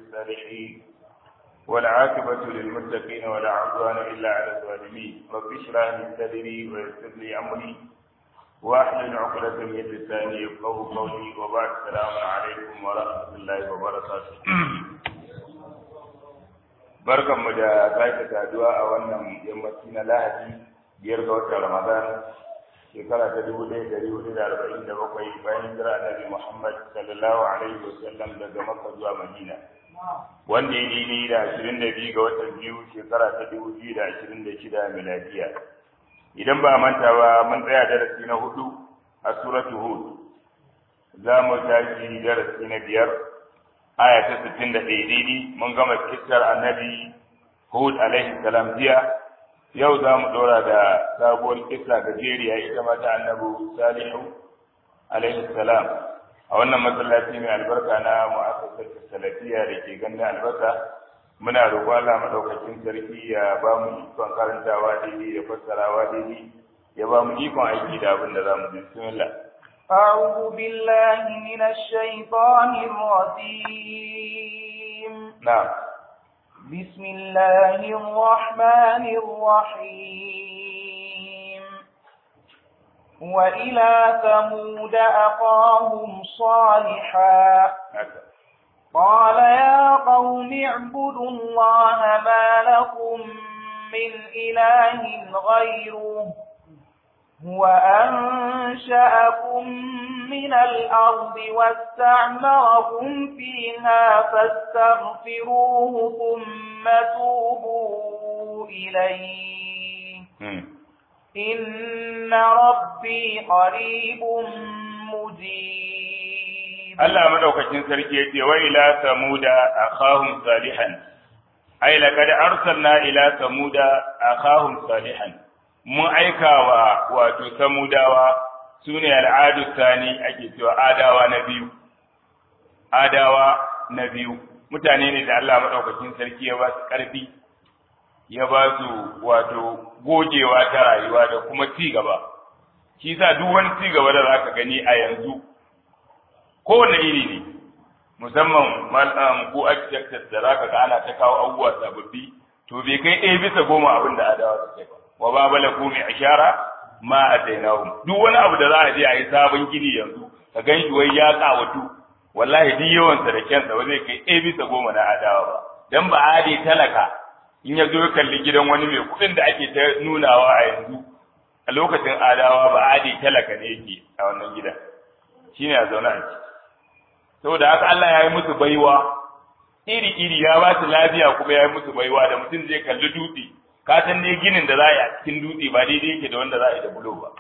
الصالحين والعاقبة للمتقين ولا عدوان إلا على الظالمين رب اشرح لي صدري ويسر لي أمري واحلل عقدة من لساني يفقهوا قولي وبعد السلام عليكم ورحمة الله وبركاته barkan mu da sake saduwa a wannan yammaci na lahadi biyar ga watan ramadan shekara ta dubu ɗaya ɗari hudu da arba'in da bakwai bayan hijira annabi muhammad sallallahu alaihi wasallam daga makka zuwa madina wanda ya dini da ashirin da biyu ga watan biyu shekara ta dubu biyu da ashirin da shida miladiya idan ba manta ba mun tsaya darasi na hudu a suratu hud za mu tashi darasi na biyar aya ta sittin da ɗaya daidai mun gama kissar annabi hud alaihi salam jiya yau za mu ɗora da sabuwar kissa gajeriya ita ma ta annabi salihu alaihi salam a wannan masallaci mai albarka na mu'assasar salafiya da ke ganin albarka muna roƙon Allah madaukakin sarki ya ba mu ikon karantawa daidai da fassarawa daidai ya ba mu ikon aiki da abin da za mu ji bismillah أعوذ بالله من الشيطان الرجيم نعم بسم الله الرحمن الرحيم وإلى ثمود أخاهم صالحا قال يا قوم اعبدوا الله ما لكم من إله غيره هو أنشأكم من الأرض واستعمركم فيها فاستغفروه ثم توبوا إليه إن ربي قريب مجيب الله مدوكacin sarki yace wa ila samuda akhahum salihan ay laqad arsalna ila samuda akhahum salihan mun aikawa wato samudawa sune al'adu sani ake cewa adawa na biyu adawa na biyu mutane ne da Allah madaukakin sarki ya ba su karfi ya ba su wato gogewa ta rayuwa da kuma ci gaba shi sa duk wani ci gaba da zaka gani a yanzu kowane iri ne musamman malam ko architect da zaka ga ana ta kawo abubuwa sababbi to bai kai ɗaya bisa goma abin da adawa suke ba wa ba bala ko mai ashara ma atainahum duk wani abu da za a je a yi sabon gini yanzu ka gan shi wai ya kawatu wallahi duk yawan sa da kyansa ba zai kai ɗaya bisa goma na adawa ba dan ba ade talaka in ya zo kalli gidan wani mai kuɗin da ake ta nunawa a yanzu a lokacin adawa ba ade talaka ne yake a wannan gidan shine a zaune a ciki saboda haka Allah ya yi musu baiwa iri iri ya ba su lafiya kuma ya yi musu baiwa da mutum zai kalli dutse ka san dai ginin da za a yi a cikin dutse ba daidai yake da wanda za a yi da bulo ba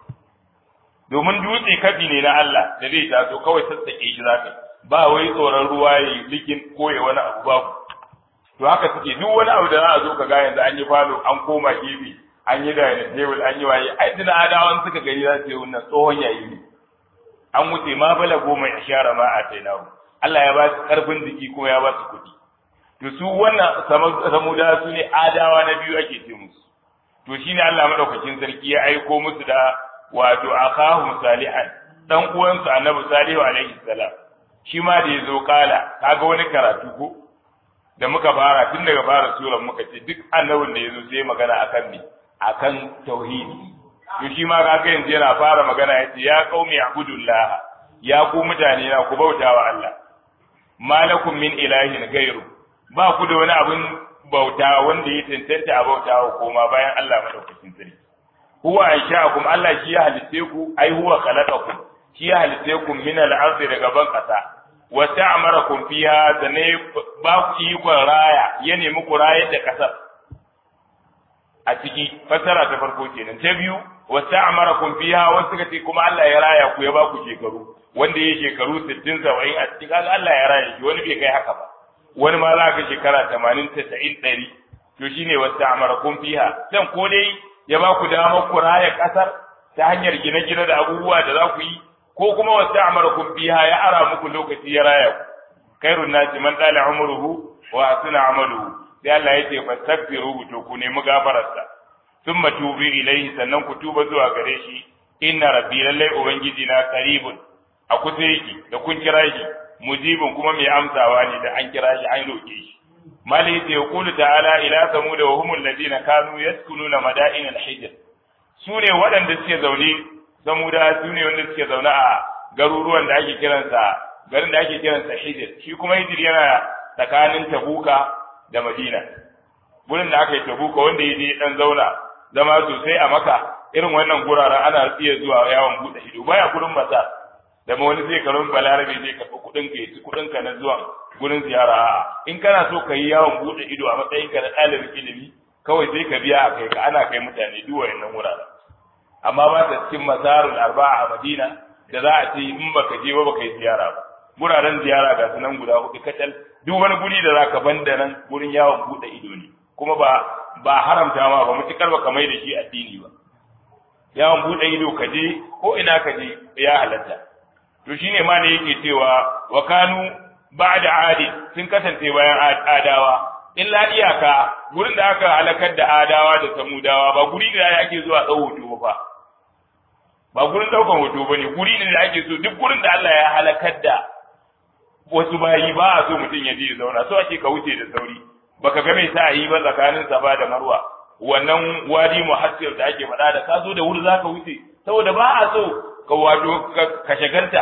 domin dutse kafi ne na Allah da zai taso kawai sassaƙe shi za ka ba wai tsoron ruwa ya yi likin ko ya wani abu babu to haka suke duk wani abu da za a zo ka ga yanzu an yi falo an koma gefe an yi dining table an yi waye ai dina adawan suka gani za su yi wannan tsohon yayi ne an wuce ma bala goma ishara ma a tainahu Allah ya ba su karfin jiki ko ya ba su kuɗi to su wannan samuda su ne adawa na biyu ake ce musu to shine Allah madaukakin sarki ya aiko musu da wato akahum salihan dan uwansu annabi salihu alaihi salam shi ma da yazo kala kaga wani karatu ko da muka fara tun daga fara suran muka ce duk annabin da yazo sai magana akan ne akan tauhidi to shi ma kaga yanzu yana fara magana yace ya qaumi abudullah ya ku mutane na ku bautawa Allah malakum min ilahin gairu ba ku da wani abin bauta wanda ya tantance a bauta wa koma bayan Allah madaukakin sarki huwa ansha'akum Allah shi ya halitte ku ai huwa khalaqakum shi ya halitte ku min al-ardi daga ban kasa wa ta'marakum fiha da ne ba ku ikon raya ya nemi ku rayar da kasar a ciki fasara ta farko kenan ta biyu wa ta'marakum fiha wasu suka ce kuma Allah ya raya ku ya ba ku shekaru wanda ya shekaru 60 70 a cikin Allah ya raya shi wani bai kai haka ba wani ma za ka shekara tamanin tasa'in ɗari to shi ne wasu amarakun fiha dan ko dai ya ba ku damar ku raya ƙasar ta hanyar gine-gine da abubuwa da za ku yi ko kuma wasu amarakun fiha ya ara muku lokaci ya raya ku kairun nasi man ɗala umruhu wa asuna amaluhu sai Allah ya ce fastaghfiruhu to ku nemi gafararsa thumma tubu ilaihi sannan ku tuba zuwa gare shi inna rabbi lallai ubangiji na qaribun a kusa yake da kun kira shi mujibun kuma mai amsawa ne da an kira shi an roke shi mali yace yaqulu ta'ala ila samud wa humul ladina kanu yaskununa mada'in al-hijr sune waɗanda suke zaune samuda sune wanda suke zaune a garuruwan da ake kiransa garin da ake kiransa hijr shi kuma hijr yana tsakanin tabuka da madina gurin da aka yi tabuka wanda ya je dan zauna zama sosai a maka irin wannan guraren ana iya zuwa yawon buɗe ido baya gurin masa da ma wani zai karon balarabe zai karɓi kuɗin ka ci kuɗin ka na zuwa gurin ziyara a'a in kana so ka yi yawon buɗe ido a matsayin ka na ɗalibin ilimi kawai sai ka biya a kai ka ana kai mutane duk wayannan wuraren amma ba ta cikin masarul arba'a a Madina da za a ce in baka je ba baka yi ziyara ba guraren ziyara ga sunan guda hudu kacal duk wani guri da zaka banda nan gurin yawon buɗe ido ne kuma ba ba haramta ma ba mutukar ba kamar da shi addini ba yawon buɗe ido ka je ko ina ka je ya halatta to shine ma ne yake cewa wa kanu ba'da adi sun kasance bayan adawa illa iyaka gurin da aka halakar da adawa da samudawa ba guri da ake zuwa ɗau hoto ba ba gurin ɗaukan hoto ba ne guri ne da ake so duk gurin da Allah ya halakar da wasu bayi ba a so mutum ya je ya zauna so ake ka wuce da sauri baka ga mai sa yi ba tsakanin safa da marwa wannan wadi muhassir da ake faɗa da ka zo da wuri zaka wuce saboda ba a so ka wato ka shagalta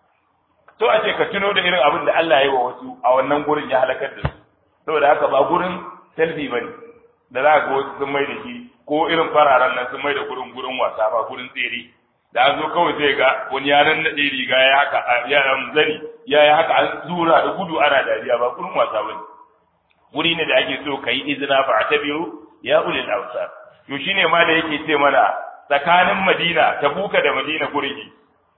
to a ce ka tuno da irin abin da Allah ya yi wa wasu a wannan gurin ya halakar da su saboda haka ba gurin selfie bane da za ga wasu sun mai da shi ko irin fararen nan sun mai da gurin gurin wasa ba gurin tsere da an zo kawai zai ga wani yaran naɗe riga ya haka ya zani ya yi haka an zura da gudu ana dariya ba gurin wasa bane wuri ne da ake so ka yi izina fa a tabiru ya ulil awsar to shine ma da yake ce mana tsakanin Madina Tabuka da Madina gurgi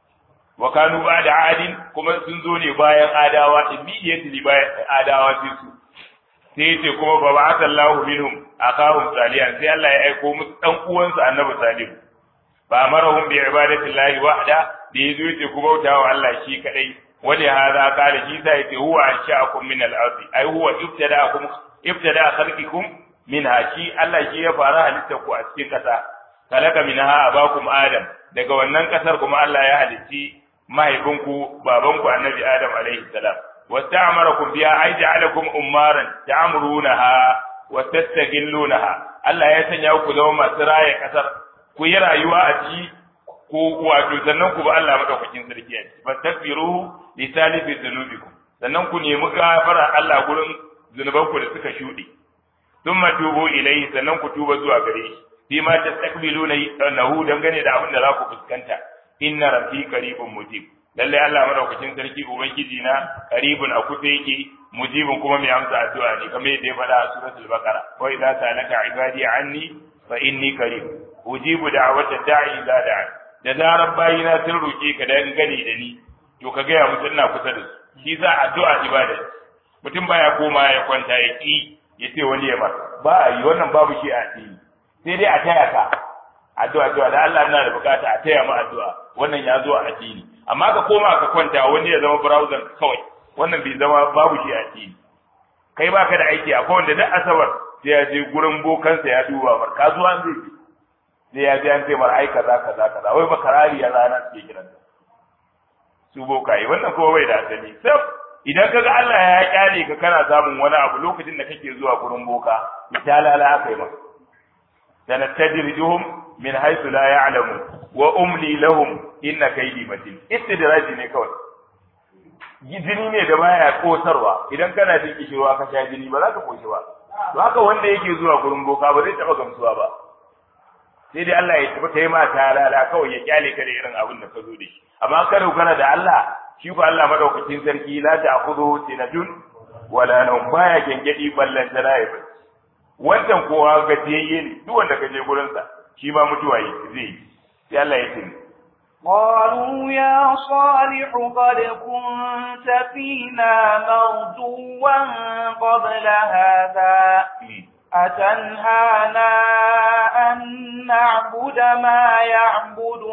wa kanu da adin kuma sun zo ne bayan adawa immediately bayan adawa sai su sai yace kuma ba ba'atha Allahu minhum akahum salihan sai Allah ya aiko musu dan uwansu Annabi Salih fa amarahum bi ibadati Allahi wahda da yazo yace ku bauta wa Allah shi kadai wali hadha qala shi sai yace huwa ansha'akum min al-ardi ai huwa ibtada'akum ibtada'a khalqikum minha shi Allah shi ya fara halitta ku a cikin kasa kalaka minha abakum adam daga wannan kasar kuma Allah ya halitti mahaifinku babanku annabi adam alaihi salam wasta'marakum biha ay ja'alakum ummaran ta'murunaha wa tastaghillunaha Allah ya sanya ku zama masu raye kasar ku yi rayuwa a ciki ko wato sannan ku ba Allah madaukakin sarki a ciki fastaghfiruhu li salifi dhunubikum sannan ku nemi gafara Allah gurin zunubanku da suka shuɗe thumma tubu ilayhi sannan ku tuba zuwa gare shi fi ma tastaqbiluna nahu dangane da abin da za ku fuskanta inna rabbi qaribun mujib lalle Allah madaukakin sarki ubangiji na qaribun a kusa yake mujibun kuma mai amsa addu'a ne kamar yadda ya faɗa a suratul baqara wa idza salaka ibadi anni fa inni qarib ujibu da'wata da'i idza da'a da zarar bayina sun roke ka dan gani da ni to ka ga ya mutum ina kusa da su shi za addu'a ibada mutum baya koma ya kwanta ya ki ya ce wani ya masa ba a yi wannan babu shi a addini sai dai a taya ka addu'a cewa da Allah ina da bukata a taya mu addu'a wannan ya zo a addini amma ka koma ka kwanta wani ya zama browser kawai wannan bai zama babu shi a addini kai baka da aiki akwai wanda duk asabar sai ya je gurin bokansa ya duba mar kasuwa zai je sai ya je an ce mar ai kaza kaza kaza wai bakarari ya rana suke kiran su bokaye wannan kuma bai da asali sai idan kaga Allah ya kyale ka kana samun wani abu lokacin da kake zuwa gurin boka ta lala aka yi maka sanastadrijuhum min haythu la ya'lamun wa umli lahum inna kaydi matin istidraji ne kawai jini ne da baya kosarwa idan kana jin kishirwa ka sha jini ba za ka koshi ba to haka wanda yake zuwa gurin boka ba zai taba gamsuwa ba sai dai Allah ya tafi kai ma ta lala kawai ya kyale ka da irin abin da ka zo da shi amma ka dogara da Allah shi ko Allah madaukakin sarki la ta'khudhu sinatun wala nawm baya gengedi ballan tana ya bacci wancan kowa gajiyayye ne duk wanda ka je gurin sa shi ma mutuwa yi zai yi sai Allah ya tsini قالوا يا صالح قد كنت فينا مرجوا قبل هذا أتنهانا أن نعبد ما يعبد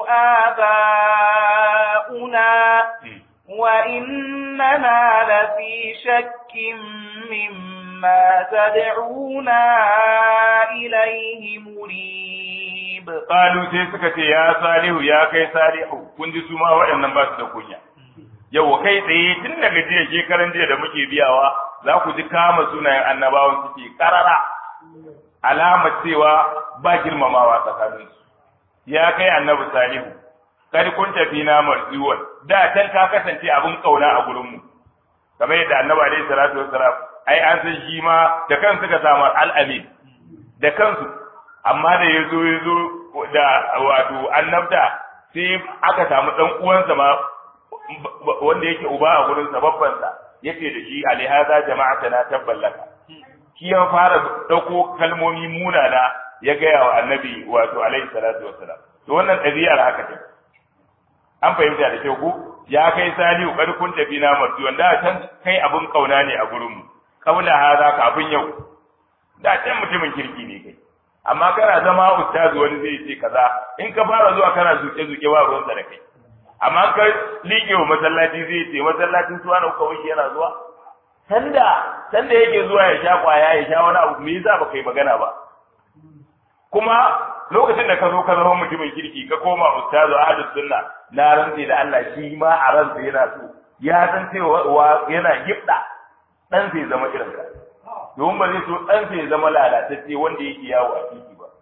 آباؤنا وإننا لفي شك مما تدعونا إليه مريب قالوا sai suka ce ya salihu ya kai salihu kun ji su ma waɗannan ba su da kunya yau kai tsaye tun daga jiya shekaran jiya da muke biyawa za ku ji kama sunayen annabawan suke karara alamar cewa ba girmamawa tsakaninsu ya kai annabi salihu kar kun tafi na marziwan da can ka kasance abin kauna a gurin mu kamar yadda annabi alaihi salatu wassalam ai an san shi ma da kansu ka samu al'amin da kansu amma da yazo yazo da wato annabta sai aka samu dan uwansa ma wanda yake uba a gurin sa babban sa yace da shi alihaza jama'atana tabballaka shi ya fara dauko kalmomi munana ya gaya wa annabi wato alaihi salatu wassalam to wannan ɗabi'ar haka ce an fahimta da kyau ko ya kai salihu kar kun tafi na marju wanda can kai abun kauna ne a gurin mu kaula haza kafin yau da can mutumin kirki ne kai amma kana zama ustazu wani zai ce kaza in ka fara zuwa kana zuke zuke ba ruwan da kai amma ka liƙe wa masallaci zai ce masallacin suwa na kawai yana zuwa sanda sanda yake zuwa ya sha kwaya ya sha wani abu me yasa baka yi magana ba kuma lokacin da ka zo ka zama mutumin kirki ka koma ustazu ahlus sunna na rantsi da Allah shi ma a ransa yana so ya san cewa yana gibda dan sai zama irin ka domin ba zai so dan sai zama lalatacce wanda yake yawo a titi ba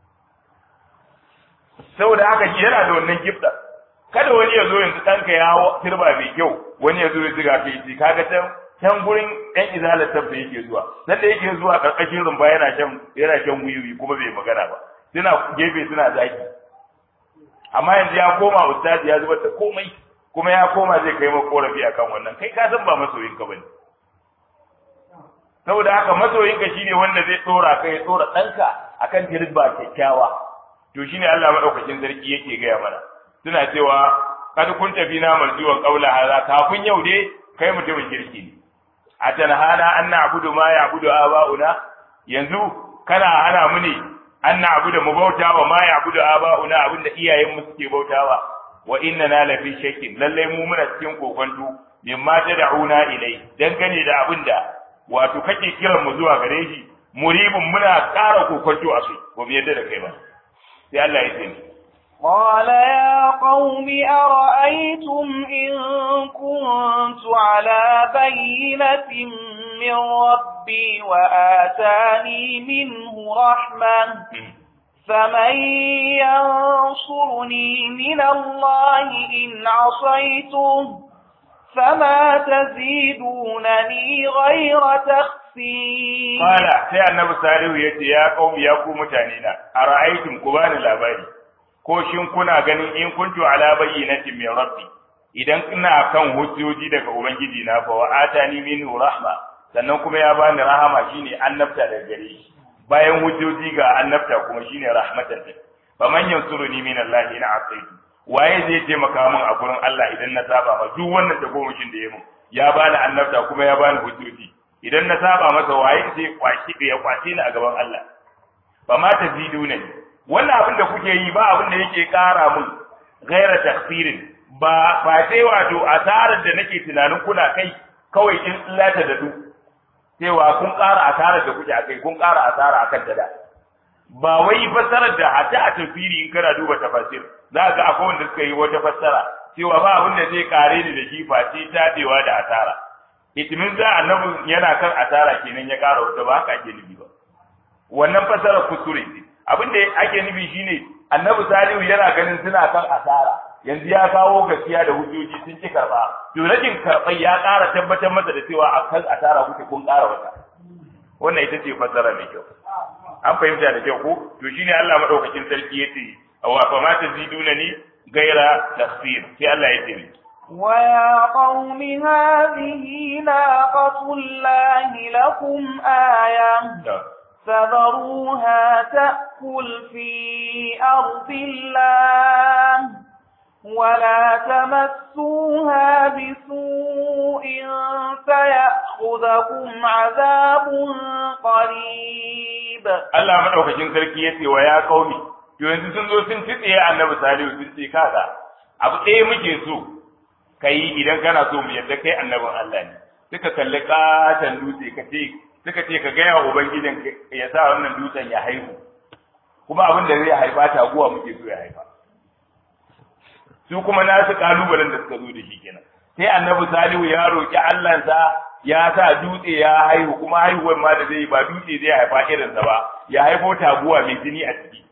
saboda haka shi yana da wannan gibda kada wani ya zo yanzu ɗanka ya turba mai kyau wani ya zo ya ziga kai ce kaga can can gurin ɗan izalar tabba yake zuwa nan da yake zuwa ƙarƙashin rumba yana shan yana shan wiwi kuma bai magana ba suna gefe suna zaki amma yanzu ya koma ustazi ya zubar da komai kuma ya koma zai kai maka korafi akan wannan kai ka san ba masoyinka bane saboda haka masoyinka shine wanda zai tsora kai ya tsora ɗanka akan tirba kyakkyawa to shine Allah madaukakin sarki yake gaya mana suna cewa kad kun tafi na marjuwan qaula hada kafin yau dai kai mutumin kirki ne a tanhana an na'budu ma ya'budu aba'una yanzu kana hana mu ne an na'budu mu bauta wa ma ya'budu aba'una abinda iyayen mu suke bautawa wa inna na lafi shakkin lalle mu muna cikin kokonto mimma tad'una ilai dangane da abinda wato kake kiran mu zuwa gare shi muribin muna ƙara kokonto a su ba mu yadda da kai ba sai Allah ya ce قال يا قوم أرأيتم إن كنت على بينة من ربي وآتاني منه رحمة فمن ينصرني من الله إن عصيته فما تزيدونني غير تخسير قال سي النبي صالح يتي يا قوم يا قوم متانينا أرأيتم كبان الأباري ko shin kuna ganin in kuntu ala bayyinatin min rabbi idan ina kan hujjoji daga ubangiji na fa wa atani minhu rahma sannan kuma ya bani rahama shine annabta daga gare shi bayan hujjoji ga annabta kuma shine rahmatan din fa man yansuruni min Allah ina asaitu waye zai taimaka min a gurin Allah idan na saba ma duk wannan tagomashin da ya mun ya bani annabta kuma ya bani hujjoji idan na saba masa waye zai kwashi ya kwace ni a gaban Allah fa ma taziduna wannan abin da kuke yi ba abin da yake kara mun gaira takfirin ba ba sai wato asarar da nake tunanin kuna kai kawai in lata da du cewa kun kara asarar da kuke akai kun kara asara akan ta da ba wai fassarar da hatta a tafsiri in kana duba tafsir za ga akwai wanda suka yi wata fassara cewa ba abin da zai kare ni da shi face tabewa da asara itimin za annabi yana kan asara kenan ya kara wata ba haka ake nufi ba wannan fassarar kuskure ne abin da ake nufi shine annabi salihu yana ganin suna kan asara yanzu ya kawo gaskiya da hujjoji sun ci karba to rajin karɓar ya ƙara tabbatar masa da cewa a kan asara kuke kun ƙara wata wannan ita ce fassara mai kyau an fahimta da kyau ko to shine Allah madaukakin sarki yace wa fa ma taziduna ni gaira tafsir sai Allah ya ce ويا قوم هذه ناقة الله لكم آية فذروها تأكل في أرض الله ولا تمسوها بسوء فيأخذكم عذاب قريب Allah madaukakin sarki yace wa ya qaumi to yanzu sun zo sun titse annabi salihu sun ce kaga abu ɗaya muke so kai idan kana so mu yadda kai annabin Allah ne suka kalli katan dutse ka ce suka ce ka gaya wa ubangijin ya sa wannan dutsen ya haihu kuma abin da zai haifa taguwa muke so ya haifa su kuma nasu kalubalen da suka zo da shi kenan sai annabi salihu ya roki Allahnsa ya sa dutse ya haihu kuma haihuwar ma da zai ba dutse zai haifa irinsa ba ya haifo taguwa mai jini a ciki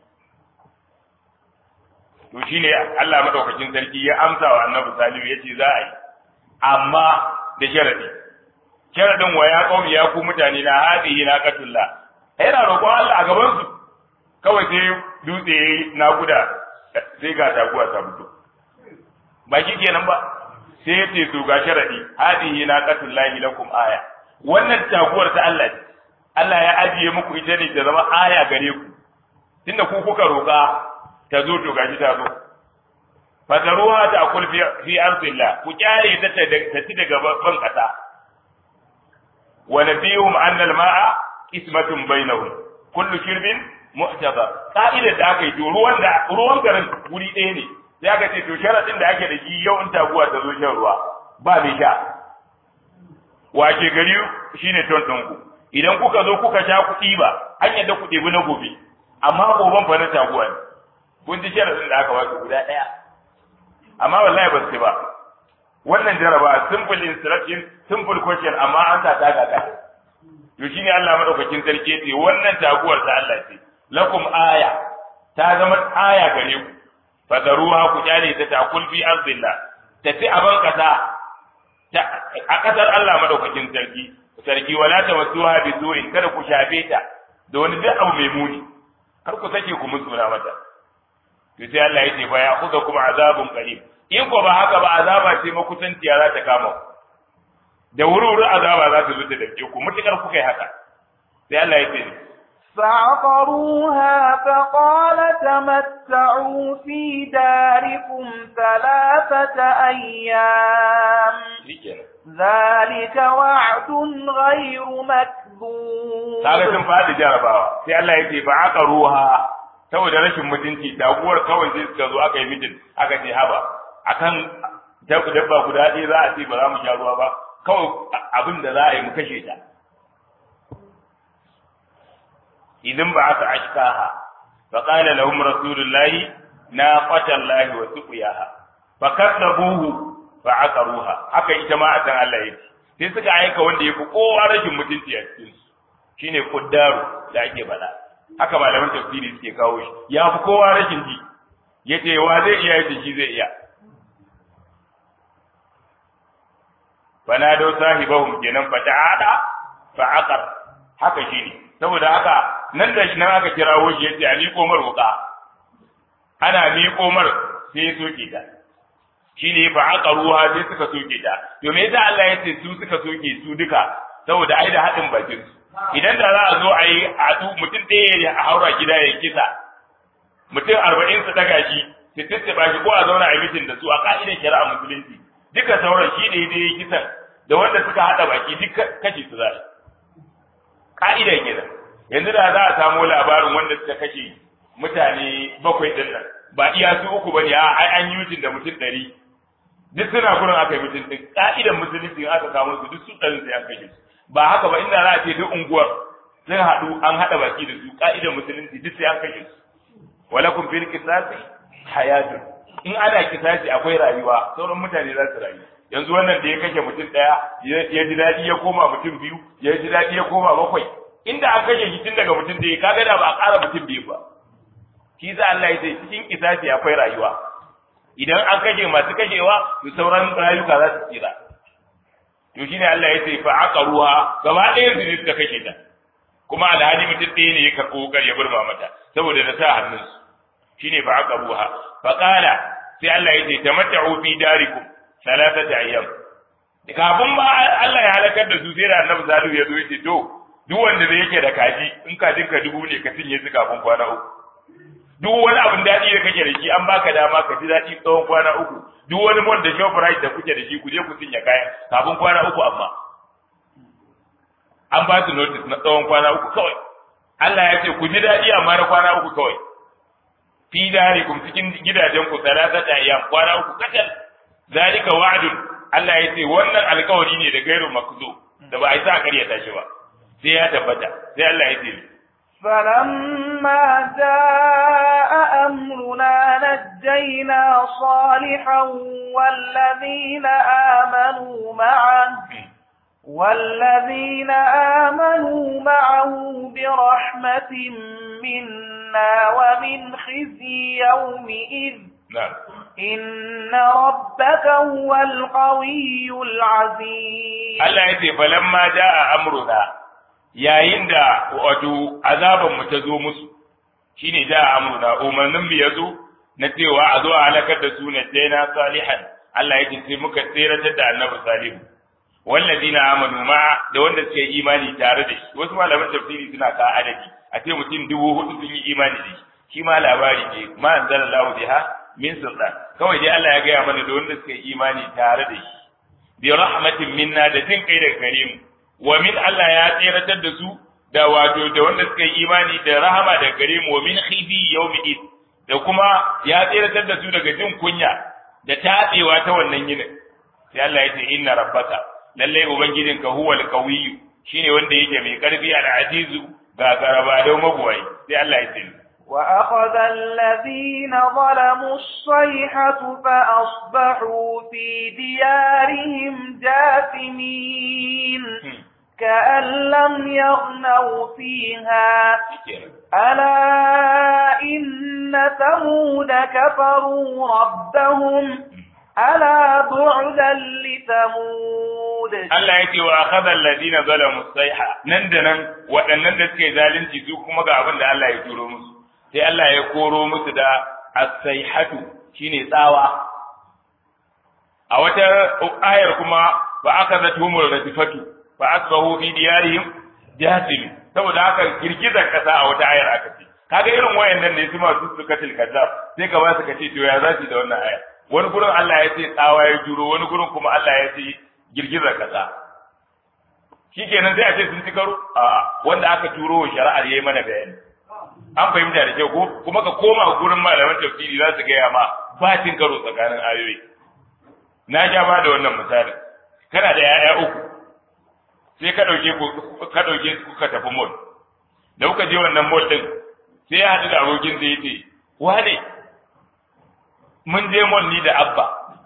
to shine Allah madaukakin sarki ya amsa wa annabi salihu yace za a yi amma da sharadi sharadin wa ya qaumi ya ku mutane na hadihi na qatullah yana roƙon Allah a gaban su kawai sai dutse yayi nakuda sai ga taguwa ta fito ba shi kenan ba sai ya ce to ga sharadi hadihi na qatullahi lakum aya wannan taguwar ta Allah ce Allah ya ajiye muku ita ne ta zama aya gare ku tunda ku kuka roƙa ta zo to gashi ta zo fataruha ta akul fi fi ardillah ku kyare ta ta ci daga ban kasa wa nabiyuhum anna al-ma'a ismatun bainahum kullu shirbin mu'tabar ka'idar da aka yi to ruwan da ruwan garin guri ɗaya ne sai aka ce to sharadin da ake da shi yau in taguwa ta zo shan ruwa ba mai sha wace gari shine ton ɗinku idan kuka zo kuka sha kuɗi ba an yadda ku ɗebi na gobe amma goben fa na taguwa ne kun ji sharadin da aka baka guda ɗaya amma wallahi ba su ba wannan jaraba simple instruction simple question amma an sa ta gaga to shine Allah madaukakin sarki ce wannan taguwar ta Allah ce lakum aya ta zama aya gare ku fadaruha ku kyale ta takul fi ardillah tafi a ban kasa a kasar Allah madaukakin sarki sarki wala tamassuha bi su'in kada ku shafe ta da wani duk abu mai muni kar ku sake ku musuna mata to sai Allah ya ce fa ya khudha kuma azabun qarib in ko ba haka ba azaba ce makusanciya za ta kama ku da wuri-wuri azaba za ta zo ta dake ku mutukar kuka yi haka sai Allah ya ce فعقروها فقال تمتعوا في داركم ثلاثة أيام ذلك وعد غير مكذوب kaga sun faɗi jarabawa sai Allah ya ce fa aka ruha saboda rashin mutunci daguwar kawai sai suka zo aka yi mitin aka ce haba akan dabba guda ɗaya za a ce ba za mu sha ruwa ba kawai abin da za a yi mu kashe ta idan ba aka ashkaha fa qala lahum rasulullahi naqatallahi wa suqiyaha fa kadzabuhu fa aqaruha haka ita ma atan Allah yake sai suka aika wanda yafi kowa rashin mutunci a cikin su shine kuddaru da ake bada haka malaman tafsiri suke kawo shi ya fi kowa rashin ji yace wa zai iya yace shi zai iya fanado sahibahum kenan fata'ada fa'aqar haka shine saboda haka nan da shi nan aka kirawo shi yace a miƙo mar wuka ana miƙo mar sai ya soke ta shine fa'aqaruha sai suka soke ta to me yasa Allah ya ce su suka soke su duka saboda ai da haɗin bakin su idan da za a zo a yi haɗu mutum ɗaya ya haura gida ya kisa mutum arba'in su daga shi su tattaba shi ko a zauna a mitin da su a ka'idar shari'a musulunci duka sauran shi ne dai kisan da wanda suka haɗa baki duk kashe su za ka'idar kenan yanzu da za a samu labarin wanda suka kashe mutane bakwai din nan ba iya su uku bane a ai an yi mutum da mutum ɗari duk suna gurin aka yi mutum ɗin ka'idar musulunci aka samu su duk su ɗarin sai an kashe su ba haka ba inda za a ce duk unguwar sun haɗu an haɗa baki da su ka'idar musulunci duk sai an kashe su walakum fil qisasi hayatun in ana kisasi akwai rayuwa sauran mutane za su rayu yanzu wannan da ya kashe mutum ɗaya ya ji daɗi ya koma mutum biyu ya ji daɗi ya koma bakwai inda an kashe shi tun daga mutum ɗaya kaga da ba a ƙara mutum biyu ba shi za Allah ya ce cikin kisasi akwai rayuwa idan an kashe masu kashewa to sauran rayuka za su tsira to shine Allah ya ce fa aqaruha gaba ɗaya su ne suka kashe ta kuma alhali mutum ɗaya ne ya karɓo wukar ya burma mata saboda da sa hannunsu shine fa aqaruha fa qala sai Allah ya ce tamatta'u fi darikum salatata ayyam kafin ba Allah ya halakar da su sai da Annabi Salihu ya zo ya ce to duk wanda zai yake da kaji in kajin ka dubu ne ka cinye su kafin kwana uku duk wani abin daɗi da kake da shi an baka dama ka ji daɗi tsawon kwana uku duk wani mon da shoprite da kuke da shi ku je ku cinye kayan kafin kwana uku amma an ba su notice na tsawon kwana uku kawai Allah ya ce ku ji daɗi amma na kwana uku kawai fi darikum cikin gidajen ku salatata ayyam kwana uku kacal zalika wa'dun Allah ya ce wannan alkawari ne da gairu makzo da ba a yi sa ƙaryata shi ba sai ya tabbata sai Allah ya ce فلما جاء أمرنا نجينا صالحا والذين آمنوا معه والذين آمنوا معه برحمة منا ومن خزي يومئذ نعم إن ربك هو القوي العزيز Allah ya ce falamma jaa amruna yayin da wato azaban mu ta zo musu shine jaa amruna umarnin mu yazo na cewa a zo a halakar da su na jaina salihan Allah ya ce sai muka tseratar da annabi salihu wallazina amanu ma da wanda suka yi imani tare da shi wasu malaman tafsiri suna ka adadi a ce mutum dubu hudu sun yi imani da shi shi ma labari ne ma anzalallahu biha min sultan kawai dai Allah ya gaya mana da wanda suka yi imani tare da shi bi rahmatin minna da jin kai daga gare mu wa min Allah ya tseratar da su da wato da wanda suka yi imani da rahama daga gare mu wa min khizi yawmi id da kuma ya tseratar da su daga jin kunya da tabewa ta wannan yinin sai Allah ya ce inna rabbaka lalle ubangijinka huwal qawiyyu shine wanda yake mai karfi al azizu ga garaba da magwai sai Allah ya ce وأخذ الذين ظلموا الصيحة فأصبحوا في ديارهم جاثمين كأن لم يغنوا فيها ألا إن ثمود كفروا ربهم ألا بعدا لثمود Allah ya ce wa akhadha alladhina zalamu sayha nan da nan waɗannan da suke zalunci su kuma ga abin da Allah ya turo musu sai Allah ya koro musu da as-sayhatu shine tsawa a wata ayar kuma ba akhadhatuhum radifatu fa asbahu fi diyarihim jasim saboda haka girgizar kasa a wata ayar aka ce kaga irin wayannan ne su masu sukatil kazzab sai ka ba su ka ce to ya za su da wannan ayar wani gurin Allah ya ce tsawa ya juro wani gurin kuma Allah ya ce girgizar kasa shi kenan sai a ce sun ci karo a wanda aka turo wa shari'ar yayi mana bayani an fahimta da kyau ko kuma ka koma gurin malaman tafsiri za su gaya ma ba cin karo tsakanin ayoyi na ja ba da wannan misali kana da yaya uku sai ka dauke ku ka dauke ku ka tafi mall da kuka je wannan mall din sai ya haɗu da abokin da yace wane mun je mall ni da abba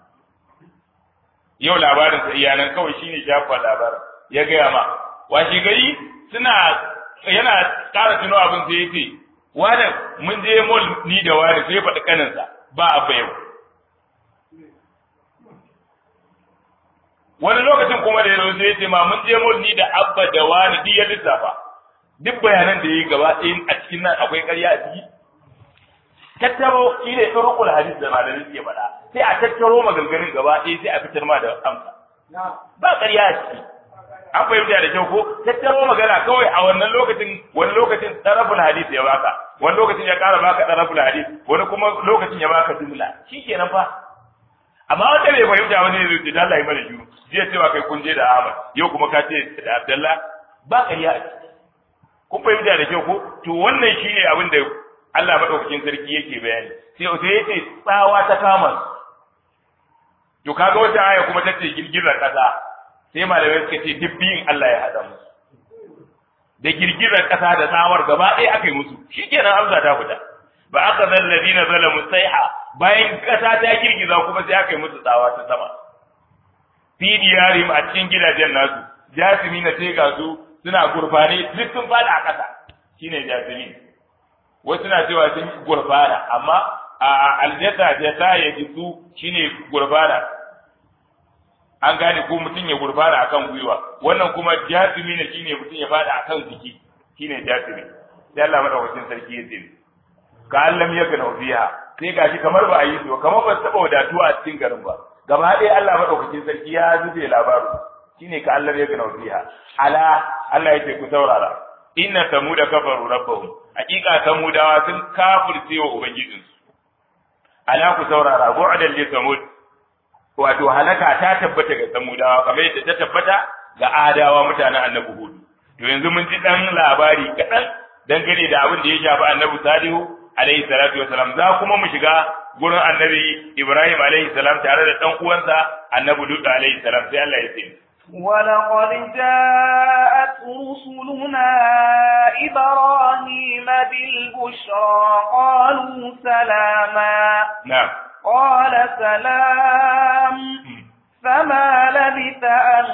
yau labarin sa iyanan kawai shine shafa labarin ya gaya ma washi gari suna yana ƙara tuno abin sai yace wani mun je mall ni da wani sai faɗi kaninsa ba abba yau wani lokacin kuma da yazo sai yace ma mun je mall ni da abba da wani duk ya lissafa duk bayanan da yayi gaba ɗayan a cikin nan akwai ƙarya a ciki tattaro shi ne turukul hadis da malamin ke faɗa sai a tattaro maganganun gaba ɗaya sai a fitar ma da amsa ba ƙarya a ciki an fahimta da kyau ko tattaro magana kawai a wannan lokacin wani lokacin taraful hadis ya baka wani lokacin ya ƙara baka taraful hadis wani kuma lokacin ya baka jumla shikenan fa amma wanda bai fahimta wani ne zai Allah ya mana juru jiya cewa kai kun je da Ahmad yau kuma ka ce da Abdullah ba ƙarya a ciki kun fahimta da kyau ko to wannan shine abin da Allah madaukakin sarki yake bayani sai sai yace tsawa ta kama to kaga wata aya kuma tace girgizar kasa sai malamai suka ce dubbiyin Allah ya hada musu da girgizar kasa da tsawar gaba ɗaya aka yi musu shikenan amsa ta fita ba aka zan ladina zalamu saiha bayan kasa ta girgiza kuma sai aka yi musu tsawa ta sama fi diyarim a cikin gidajen nasu jasimi na sai ga su suna gurfane duk sun fada a kasa shine jasimi wasu na cewa sun gurfana amma a aljata jata ya jisu shine gurbana an gane ko mutum ya gurbana akan gwiwa wannan kuma jasimi ne shine mutum ya fada akan jiki shine jasimi sai Allah madaukakin sarki ya ce ka allam ya gana fiha sai gashi kamar ba a yi su kamar ba su taba wadatuwa a cikin garin ba gaba ɗaya Allah madaukakin sarki ya zube labaru shine ka allam ya gana fiha ala Allah ya ce ku saurara inna samuda kafaru rabbahum hakika samudawa sun kafirce wa ubangijinsu ala ku saurara bu'dan li samud wato halaka ta tabbata ga samudawa kamar yadda ta tabbata ga adawa mutanen annabi hudu to yanzu mun ji dan labari kaɗan dangane da abin da ya shafi annabi salihu alaihi salatu wasalam za kuma mu shiga gurin annabi ibrahim alaihi salam tare da dan uwansa annabi lut alaihi salam sai Allah ya ce ولقد جاءت رسلنا إبراهيم بالبشرى قالوا سلاما نعم قال سلام فما لبث أن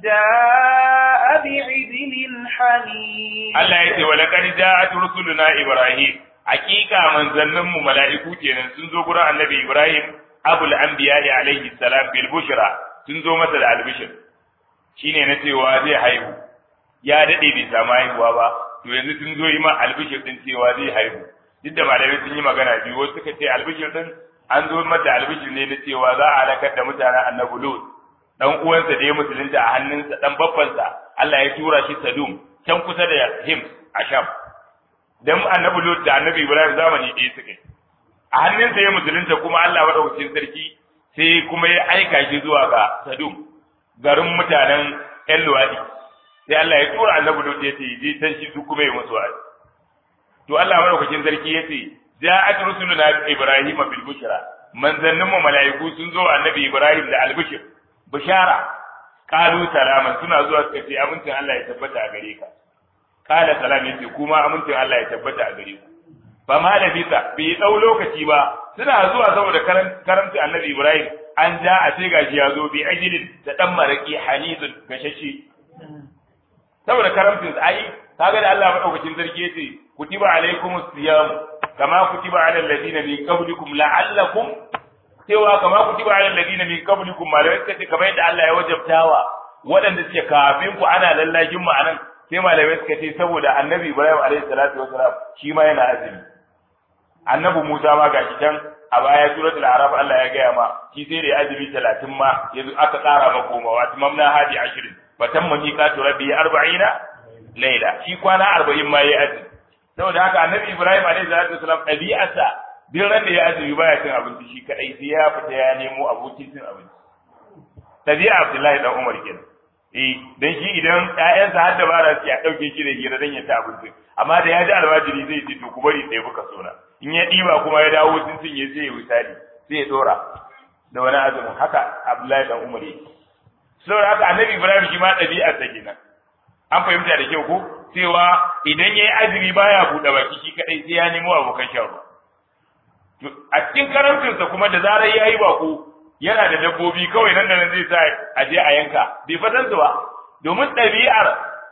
جاء بعجل حنين Allah ya ce wa laqad ja'at rusuluna Ibrahim hakika manzannin mu mala'iku kenan sun zo gurin Annabi Ibrahim abul anbiya alaihi salam bil bushra sun zo masa da albishir shine na cewa zai haihu ya dade bai samu haihuwa ba to yanzu sun zo yi ma albishir din cewa zai haihu duk da malamai sun yi magana biyu wasu suka ce albishir din an zo mata albishir ne na cewa za a halakar da mutanen Annabi Lut dan uwansa da ya musulunta a hannunsa dan babbansa Allah ya tura shi Sadum can kusa da him a sham dan annabi lut da annabi ibrahim zamani ɗaya suka yi a hannunsa ya musulunta kuma allah maɗaukacin sarki sai kuma ya aika shi zuwa ga sadum garin mutanen yan luwaɗi sai allah ya tura annabi lut ya ce je can shi su kuma ya musu wa'azi to allah maɗaukacin sarki ya ce ja'at rusuluna ibrahim bil bushra manzannin mu mala'iku sun zo annabi ibrahim da albishir bishara qalu salaman suna zuwa suka ce amincin allah ya tabbata a gare ka kala salam yace kuma amincin Allah ya tabbata a gare ku fa ma da bisa bai dau lokaci ba suna zuwa saboda karamci annabi Ibrahim an ja a ce gashi ya zo bi ajilin da dan maraki hanizun gashashe saboda karamcin sa ai kaga da Allah madaukakin sarki yace kutiba alaikumus siyam kama kutiba alal ladina min qablikum la'allakum cewa kama kutiba alal ladina min qablikum malamai suka ce kamar yadda Allah ya wajabtawa waɗanda suke kafin ku ana lallajin mu anan sai malamai suka ce saboda annabi ibrahim alaihi salatu wasalam shi ma yana azumi annabi musa ma gashi can a baya suratul araf Allah ya gaya ma shi sai da azumi 30 ma yanzu aka ƙara ma komawa tamamna hadi 20 fatamma miqatu rabbi 40 laila shi kwana 40 ma yayi azumi saboda haka annabi ibrahim alaihi salatu wasalam ɗabi'arsa duk ran da ya azumi baya cin abinci shi kadai sai ya fita ya nemo abokin cin abinci ɗabi'a abdullahi dan umar kenan eh dan shi idan ƴaƴansa har da bara su ya dauke shi da hira dan ya ta abinci amma da ya ji almajiri zai ce to ku bari sai buka sona in ya diba kuma ya dawo sun cinye sai ya misali sai ya dora da wani azumin haka Abdullahi dan Umar yake saboda haka Annabi Ibrahim shi ma ɗabi'ar sa kenan an fahimta da kyau ko cewa idan yayi azumi baya buɗe baki shi kadai sai ya nemo abokan shan ruwa a cikin karancinsa kuma da zarar yayi bako yana da dabbobi kawai nan da nan zai sa a je a yanka bai fatan su ba domin ɗabi'ar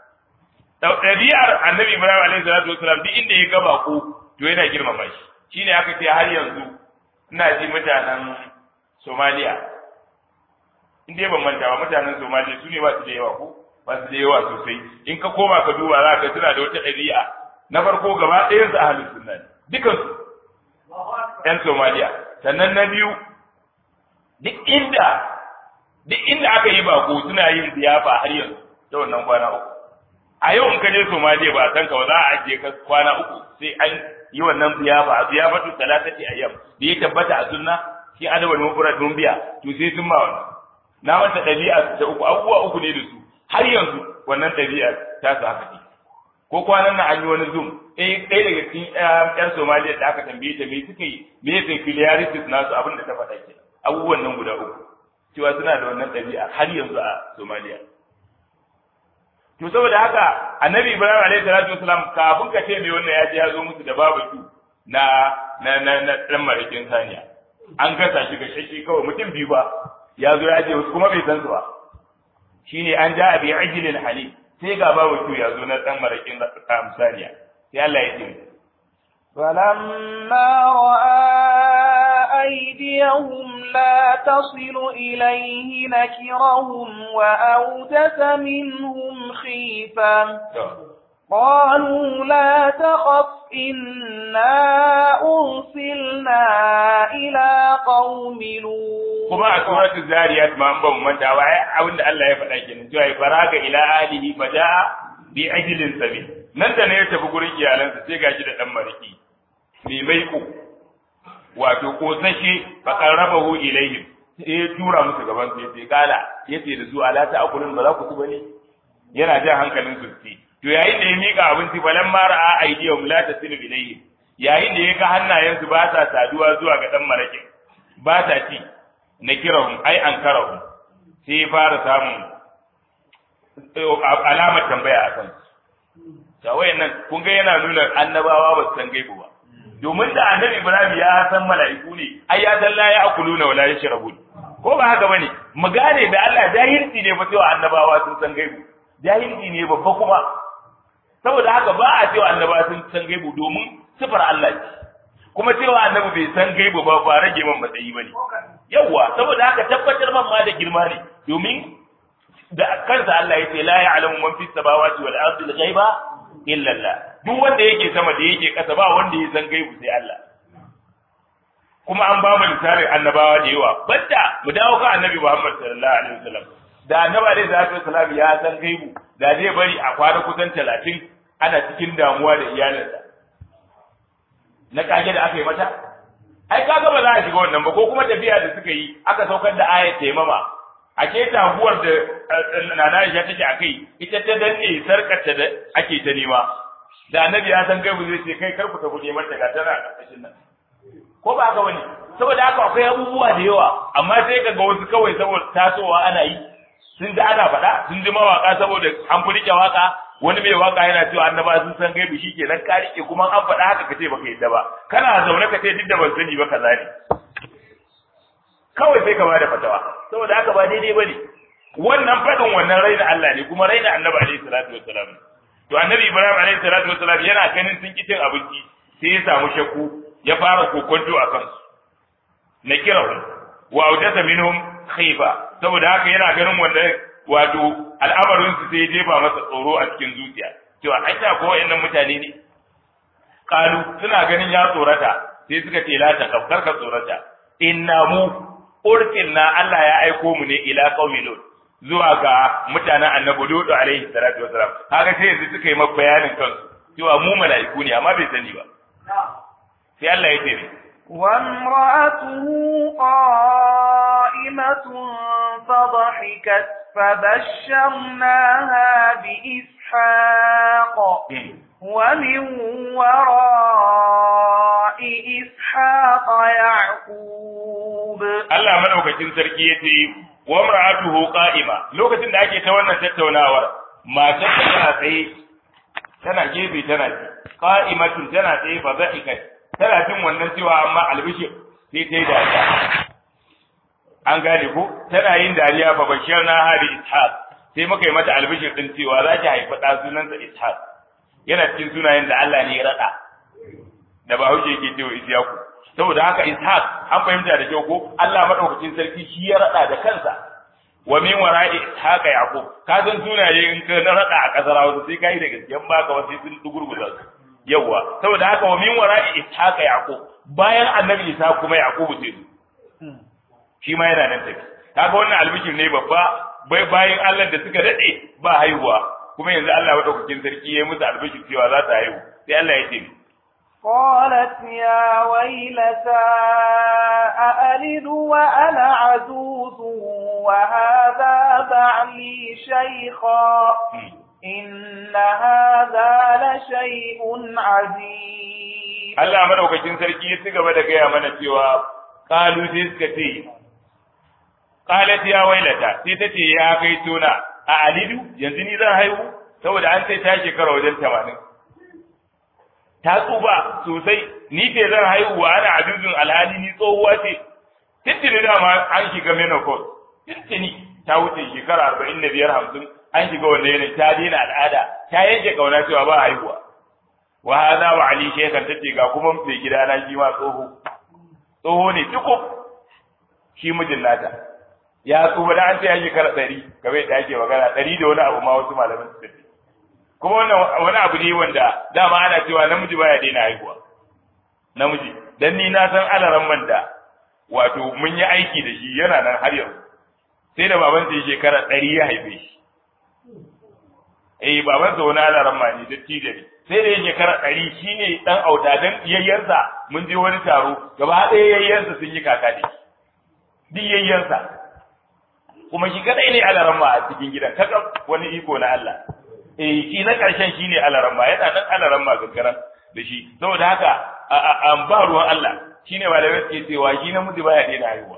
ɗabi'ar annabi ibrahim alaihi salatu wasalam duk inda ya ga bako to yana girmama shi shine aka ce har yanzu ina ji mutanen somaliya in dai ban manta ba mutanen somaliya su ne ba su da yawa ko ba su da yawa sosai in ka koma ka duba za ka suna da wata ɗabi'a na farko gaba ɗayan su ahlus sunna ne dukansu yan somaliya sannan na biyu duk inda duk inda aka yi bako suna yin ziyafa har yanzu ta wannan kwana uku a yau in ka je Somaliya ba san ka ba za a ajiye ka kwana uku sai an yi wannan ziyafa a ziyafatu talatati ayyam da ya tabbata a sunna shi adabul mufrad dun biya to sai sun ma wannan na wata dabi'a da uku abubuwa uku ne da su har yanzu wannan dabi'a ta su haka ce ko kwanan nan an yi wani zoom eh ɗaya daga cikin ƴan Somaliya da aka tambaye ta me suka yi me yake filiaritis nasu abin da ta faɗa kenan abubuwan nan guda uku cewa suna da wannan ɗabi'a har yanzu a Somaliya. To saboda haka Annabi Ibrahim alaihi salatu wasalam kafin ka ce mai wannan ya je ya zo musu da babu su na na na na dan marikin saniya. An gasa shi ga shashi kawai mutum biyu ba ya zo ya je wasu kuma bai san su ba. Shine an ja abi ajilin hali sai ga babu su ya zo na dan marikin saniya. Sai Allah ya ce فلما رأى أيديهم لا تصل إليه نكرهم وأوجس منهم خيفة قالوا لا تخف إنا أرسلنا إلى قوم لوط kuma a suratul zariyat ma an ban manta wa ai abinda Allah ya faɗa kenan cewa faraga ila alihi fadaa bi ajlin sabi nan da ne ya tafi gurin iyalansa sai gashi da dan mariki mai maiko wato kosashe fa qarrabahu ilayhim sai ya tura musu gaban su yace kala yace da su ala ta akulun ba za ku ci bane yana jan hankalin su ci to yayin da ya mika abinci falan ma ra'a aydiyum la tasilu ilayhim yayin da ya ga hannayensu ba sa saduwa zuwa ga dan marakin ba ta ci na kirahum ai an karahum sai ya fara samun alamar tambaya a kan ta wayannan kun ga yana nuna annabawa ba su san gaibu ba domin da annabi Ibrahim ya san mala'iku ne ai ya san la ya'kuluna wala yashrabun ko ba haka bane mu gane da Allah jahilci ne ba cewa annabawa sun san gaibu jahilci ne babba kuma saboda haka ba a cewa annabawa sun san gaibu domin sifar Allah ce kuma cewa annabi bai san gaibu ba ba rage man matsayi bane yawa saboda haka tabbatar man ma da girma ne domin da kansa Allah ya ce la ya'lamu man fis samawati wal ardi al-ghaiba illa Allah duk wanda yake sama da yake kasa ba wanda ya san gaibu sai Allah kuma an ba mu misalin annabawa da yawa banda mu dawo kan annabi Muhammad sallallahu alaihi wasallam da annabi alaihi salatu wasallam ya san gaibu da zai bari a kwana kusan 30 ana cikin damuwa da iyalinsa na kage da aka yi mata ai kaga ba za a shiga wannan ba ko kuma tafiya da suka yi aka saukar da ayat taimama a ke taguwar da nana Aisha take a kai ita ta danne sarkarta da ake ta nema da annabi ya san gaibu zai ce kai kar ku tafi neman ta ga tana a ƙarƙashin nan ko ba haka bane saboda haka akwai abubuwa da yawa amma sai kaga wasu kawai saboda tasowa ana yi sun ji ana faɗa sun ji mawaka saboda an fi rike waka wani mai waka yana cewa annaba sun san gaibu shi kenan ka rike kuma an faɗa haka kace baka yadda ba kana zaune ka ce duk da ban sani ba kaza ne kawai sai ka bada fatawa saboda haka ba daidai bane wannan faɗin wannan raina Allah ne kuma raina annabi alaihi salatu wassalam to annabi Ibrahim alaihi salatu wassalam yana ganin sun ki cin abinci sai ya samu shakku ya fara kokonto a kansu na kirahu wa audata minhum khifa saboda haka yana ganin wannan wato al'amarin su sai ya jefa masa tsoro a cikin zuciya cewa ai ta ko wayannan mutane ne kalu suna ganin ya tsorata sai suka ce la ta kafkar ka tsorata inna mu ursilna Allah ya aiko mu ne ila qaumi lut zuwa ga mutanen annabi lut alaihi salatu wasalam kaga sai yanzu suka yi maka bayanin kansu cewa mu mala'iku ne amma bai sani ba sai Allah ya ce وامرأته قائمة فضحكت فبشرناها بإسحاق ومن وراء إسحاق يعقوب Allah madaukakin sarki ya ce wa mar'atuhu qa'ima lokacin da ake ta wannan tattaunawar matar ta tana tsaye tana gefe tana ci qa'imatun tana tsaye fa za'ikat tana jin wannan cewa amma albishir sai ta yi dariya an gane ko tana yin dariya fa bashir na hadi ishaq sai muka yi mata albishir din cewa za ki haifi ɗa sunansa ishaq yana cikin sunayen da Allah ne ya raɗa da ba hauke yake cewa isyaku saboda haka ishaq an fahimta da kyau ko Allah madaukakin sarki shi ya raɗa da kansa wa min wara'i ishaqa yaqub ka san sunaye in ka na raɗa a kasar Hausa sai kai da gaskiyan baka wasu sun dugurguza su yawa saboda haka wa min wara'i ishaqa yaqub bayan annabi isa kuma yaqub ce shi ma yana nan tafi kaga wannan albishir ne babba bai bayan Allah da suka dade ba haihuwa kuma yanzu Allah madaukakin sarki ya musu albishir cewa za ta haihu sai Allah ya ce قالت يا ويلتى أألد وأنا عجوز وهذا بعلي شيخا إن هذا لشيء عجيب Allah madaukakin sarki ya ci gaba da gaya mana cewa kalu sai suka ce qalat ya wailata sai ta ce ya kai tuna a alidu yanzu ni zan haihu saboda an sai ta shekara wajen 80 ta tsuba sosai ni ce zan haihu wa ana ajuzun alhali ni tsohuwa ce tuntuni dama an shiga menopause tuntuni ta wuce shekara arba'in da biyar hamsin an shiga wannan yanayin ta daina al'ada ta yanke kauna cewa ba haihuwa wa hadha wa ali shekan tace ga kuma mai gida na shi ma tsoho tsoho ne tukub shi mijin nata ya tsuba da an ce ya shekara ɗari kamar yadda ake magana ɗari da wani abu ma wasu malaman su tafi kuma wannan wani abu ne wanda dama ana cewa namiji baya daina haihuwa namiji dan ni na san alaran man da wato mun yi aiki da shi yana nan har yau sai da baban sa shekara ɗari ya haife shi eh baban sa wani alaran ma ne da tijari sai da shekara ɗari shine dan auta dan yayyansa mun je wani taro gaba ɗaya yayyansa sun yi kaka da shi duk yayyansa kuma shi kadai ne alaran ma a cikin gidan kaka wani iko na Allah eh shi na ƙarshen shi ne alaramma yana nan alaramma gaggaran da shi saboda haka an ba ruwan Allah shi ne malamai suke cewa shi namiji baya daina haihuwa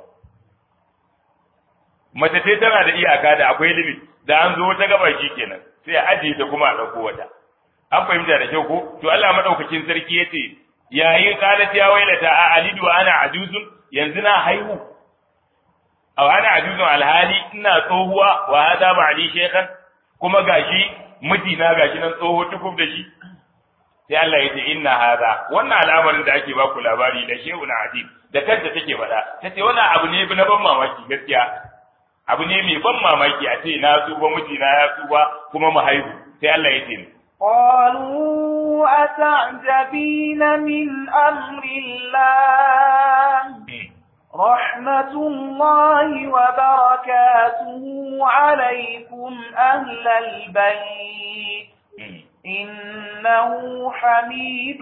mace ce tana da iyaka da akwai limit da an zo ta gaba shi kenan sai a ajiye ta kuma a ɗauko wata an fahimta da kyau ko to Allah madaukakin sarki yace yayi qalat ya wailata a alidu ana ajuzun yanzu na haihu aw ana ajuzun alhali ina tsohuwa wa hada ba'li shaykhan kuma gashi mijina gashi nan tsoho tukub da shi sai Allah ya ce inna hadha wannan al'amarin da ake baku labari da shehu na adib da kanta take faɗa tace wannan abu ne na ban mamaki gaskiya abu ne mai ban mamaki a ce na tsuba mijina ya tsuba kuma mu haihu sai Allah ya ce قالوا أتعجبين من أمر الله رحمة الله وبركاته عليكم أهل البيت إنه حميد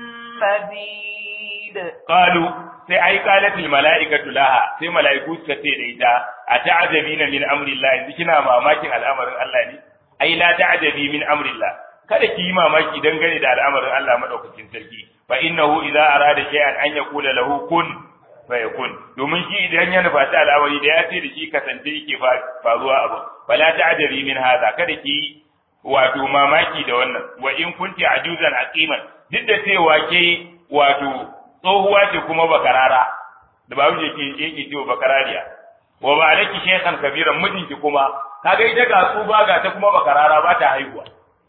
مجيد قالوا sai ai qalatil mala'ikatu laha sai mala'iku suka ce da ita a ta'ajabina min amrillah yanzu kina mamakin al'amarin Allah ne ai la ta'ajabi min amrillah kada ki yi mamaki dangane da al'amarin Allah madaukakin sarki fa innahu idza arada shay'an an yaqula lahu kun fayakun domin shi idan ya nufa ta al'amari da ya ce da shi kasance yake faruwa abu fala ta'ajabi min hadha kada ki wato mamaki da wannan wa in kunti ajuzan aqiman duk da cewa ke wato tsohuwa ce kuma bakarara da babu je ke yake cewa bakarariya wa ba alaki shaykhan kabiran mijinki kuma kaga ita ga tsuba ga ta kuma bakarara ba ta haihuwa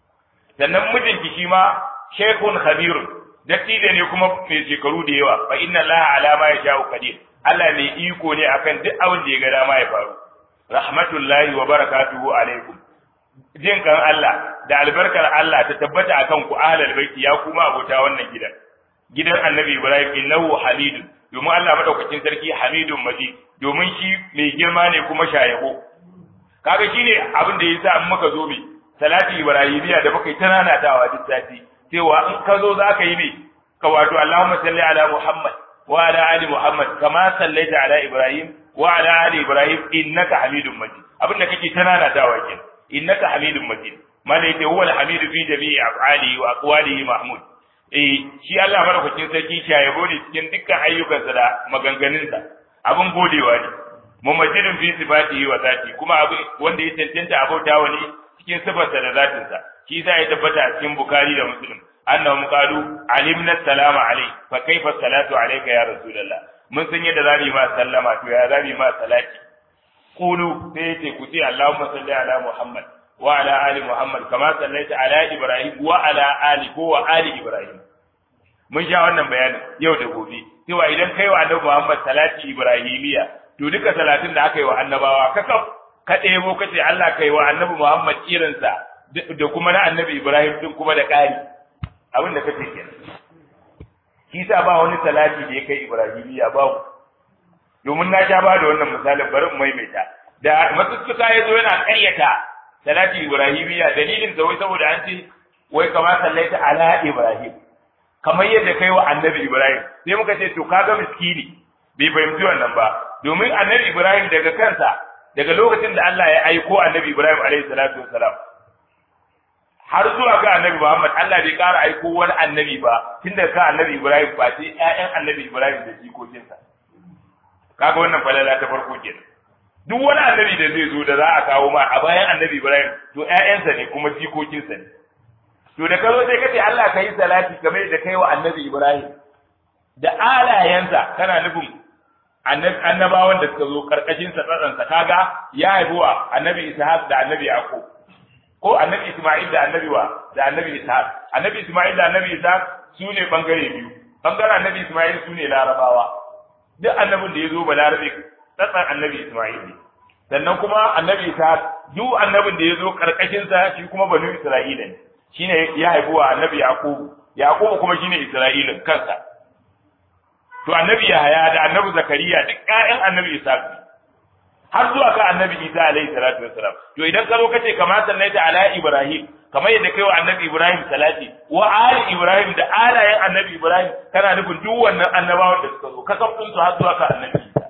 sannan mijinki shi ma shaykhun khabirun dattijo ne kuma mai shekaru da yawa fa inna allaha ala ma yasha'u qadir Allah mai iko ne akan duk abin da ya ga dama ya faru rahmatullahi wa barakatuhu alaikum jin kan Allah da albarkar Allah ta tabbata akan ku ahlul baiti ya kuma abota wannan gidan gidan annabi Ibrahim innahu hamidun domin Allah madaukakin sarki hamidun majid domin shi mai girma ne kuma shayabo kaga shine abin da yasa in muka zo mai salati ibrahimiya da muka yi ta nanatawa duk sati cewa in ka zo zaka yi ne ka wato Allahumma salli ala Muhammad wa ala ali Muhammad kama sallaita ala Ibrahim wa ala ali Ibrahim innaka hamidun majid abin da kake ta nanatawa kenan innaka hamidun majid malaita huwa al-hamidu fi jami'i af'alihi wa aqwalihi mahmud eh shi Allah madaukakin sarki shayabo ne cikin dukkan ayyukansa da maganganunsa abin godewa ne mumajjidin fi sifatihi wa zati kuma abu wanda ya tantance abautawa ne cikin sifarsa da zatinsa shi yasa ya tabbata a cikin bukhari da muslim annahum qalu alimna salama alai fa kaifa salatu alayka ya rasulullah mun san yadda zamu yi ma sallama to ya zamu yi ma salati qulu sai yace ku ce allahumma salli ala muhammad wa ala ali muhammad kama sallaita ala ibrahim wa ala ali ko wa ali ibrahim mun sha wannan bayanin yau da gobe cewa idan kai wa annabi muhammad salati ibrahimiya to duka salatin da aka yi wa annabawa kakaf ka ɗebo ka ce Allah kai wa annabi muhammad irinsa da kuma na annabi ibrahim din kuma da ƙari abin da kace kenan shi sa ba wani salati da ya kai ibrahimiya babu domin na sha ba da wannan misalin bari mu maimaita da masussuka ya zo yana ƙaryata salati ibrahimiya dalilin sa wai saboda an ce wai kama sallaita ala ibrahim kamar yadda kai wa annabi ibrahim sai muka ce to kaga miskini bai fahimci wannan ba domin annabi ibrahim daga kansa daga lokacin da Allah ya aiko annabi ibrahim alaihi salatu wassalam har zuwa ga annabi muhammad Allah bai ƙara aiko wani annabi ba tun daga kan annabi ibrahim ba sai ƴaƴan annabi ibrahim da jikokinsa kaga wannan falala ta farko kenan duk wani annabi da zai zo da za a kawo ma a bayan annabi Ibrahim to ƴaƴansa ne kuma jikokinsa ne to da kazo sai kace Allah ka yi salati kamar da kai wa annabi Ibrahim da alayensa kana nufin annabawan da suka zo karkashin sa tsatsansa kaga ya haihuwa annabi Ishaq da annabi Yaqub ko annabi Isma'il da annabi wa da annabi Ishaq annabi Isma'il da annabi Ishaq su ne bangare biyu bangaren annabi Isma'il su ne larabawa duk annabin da ya zo ba larabe tsatsan annabi Isma'il ne sannan kuma annabi Ishaq duk annabin da ya zo karkashin sa shi kuma banu Isra'ila ne shine ya haifuwa annabi Yaqub Yaqub kuma shine Isra'ilin kansa to annabi Yahaya da annabi Zakariya duk ƴaƴan annabi Ishaq ne har zuwa ka annabi Isa alaihi salatu wassalam to idan ka zo kace kamar sallaita ala Ibrahim kamar yadda kai wa annabi Ibrahim salati wa ali Ibrahim da alayen annabi Ibrahim kana nufin duk wannan annabawan da suka zo ka kafin su har zuwa ka annabi Isa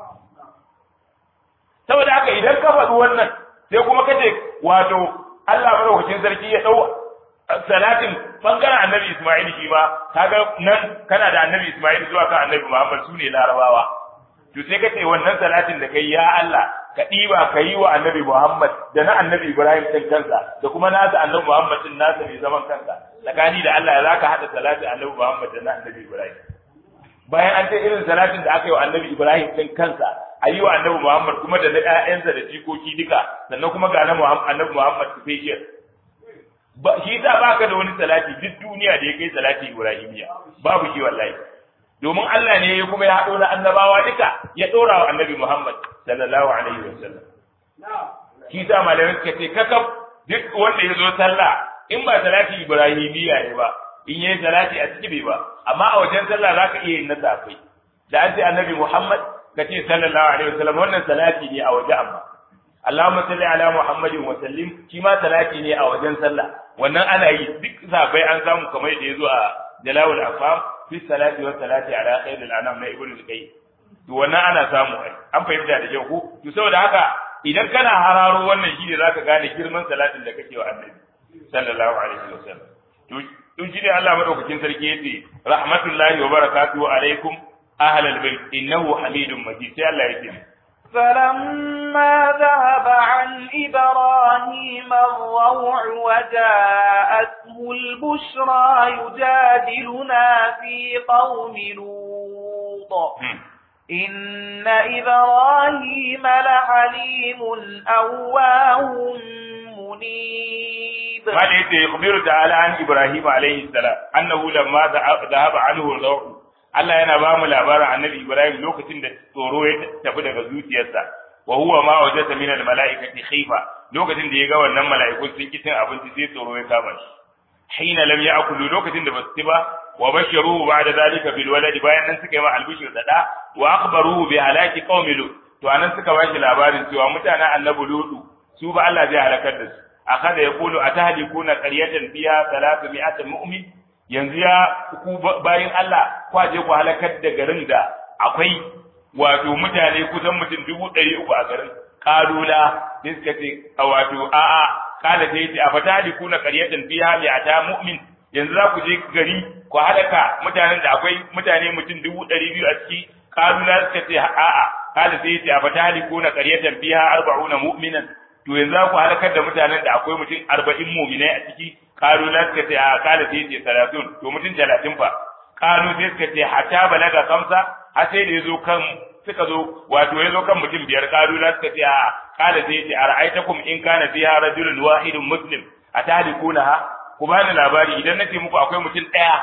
saboda haka idan ka faɗi wannan sai kuma kace wato Allah madaukakin sarki ya dau salatin bangaren annabi Isma'il shi ma kaga nan kana da annabi Isma'il zuwa kan annabi Muhammad su ne larabawa to sai ka ce wannan salatin da kai ya Allah ka ɗiba ka yi wa annabi Muhammad da na annabi Ibrahim ɗin kansa da kuma nasa annabi Muhammad ɗin nasa mai zaman kansa tsakani da Allah za ka haɗa salatin annabi Muhammad da na annabi Ibrahim bayan an ce irin salatin da aka yi wa annabi Ibrahim ɗin kansa a yi wa annabi Muhammad kuma da na ƴaƴansa da jikoki duka sannan kuma ga na annabi Muhammad special ba shi sa baka da wani salati duk duniya da ya kai salati Ibrahimiya babu shi wallahi domin Allah ne ya kuma ya haɗo na annabawa duka ya ɗora wa annabi Muhammad sallallahu alaihi wa sallam. Shi sa malamai suka ce kakaf duk wanda ya zo sallah in ba salati Ibrahimiyya ne ba in yayi salati a ciki bai ba amma a wajen sallah za ka iya yin na safai da an ce annabi Muhammad ka ce sallallahu alaihi wa sallam wannan salati ne a waje amma Allahumma salli ala Muhammadin wa sallim shi ma salati ne a wajen sallah wannan ana yi duk safai an samu kamar da ya zo a Jalawul Afam fi salati wa salati ala khairil anam na ibnu al-qayyim to wannan ana samu ai an fahimta da kyau ko to saboda haka idan kana hararo wannan shine zaka gane girman salatin da kake wa annabi sallallahu alaihi wasallam to to shine Allah madaukakin sarki yace rahmatullahi wa barakatuhu alaikum ahlal bait innahu hamidum majid sai Allah yake فلما ذهب عن إبراهيم الروع وجاءته البشرى يجادلنا في قوم لوط إن إبراهيم لحليم أواه منيب ما ليس يخبر تعالى عن إبراهيم عليه السلام أنه لما ذهب عنه الروع Allah yana ba mu labarin annabi Ibrahim lokacin da tsoro ya tafi daga zuciyarsa wa huwa ma wajata min al-mala'ikati khifa lokacin da ya ga wannan mala'iku sun ki cin abinci sai tsoro ya kama shi hina lam ya'kulu lokacin da basu ci ba wa basharuhu ba'da zalika bil waladi bayan nan suka yi ma albishir da da wa akhbaruhu bi halaki qaumi lut to anan suka ba shi labarin cewa mutanen annabi lutu su ba Allah zai halakar da su akada yaqulu atahlikuna qaryatan fiha 300 mu'min yanzu ya ku bayin Allah kwaje ku halakar da garin da akwai wato mutane kusan mutum dubu ɗari uku a garin kalula sai suka ce a wato a'a kala sai ce a fatali kuna qaryatan fiha mi'ata mu'min yanzu za ku je gari ku halaka mutanen da akwai mutane mutum dubu ɗari biyu a ciki kalula suka ce a'a kala sai ce a fatali kuna qaryatan fiha arba'una mu'minan to yanzu za ku halakar da mutanen da akwai mutum arba'in mu'minai a ciki kalu na suka ce a kala sai ce salatun to mutum talatin fa kalu sai suka ce hatta balaga kamsa har sai da yazo kan suka zo wato yazo kan mutum biyar kalu na suka ce a kala sai ce ara'aitakum in kana fiha rajulun wahidun muslim atahlikunha ku bani labari idan nace muku akwai mutum daya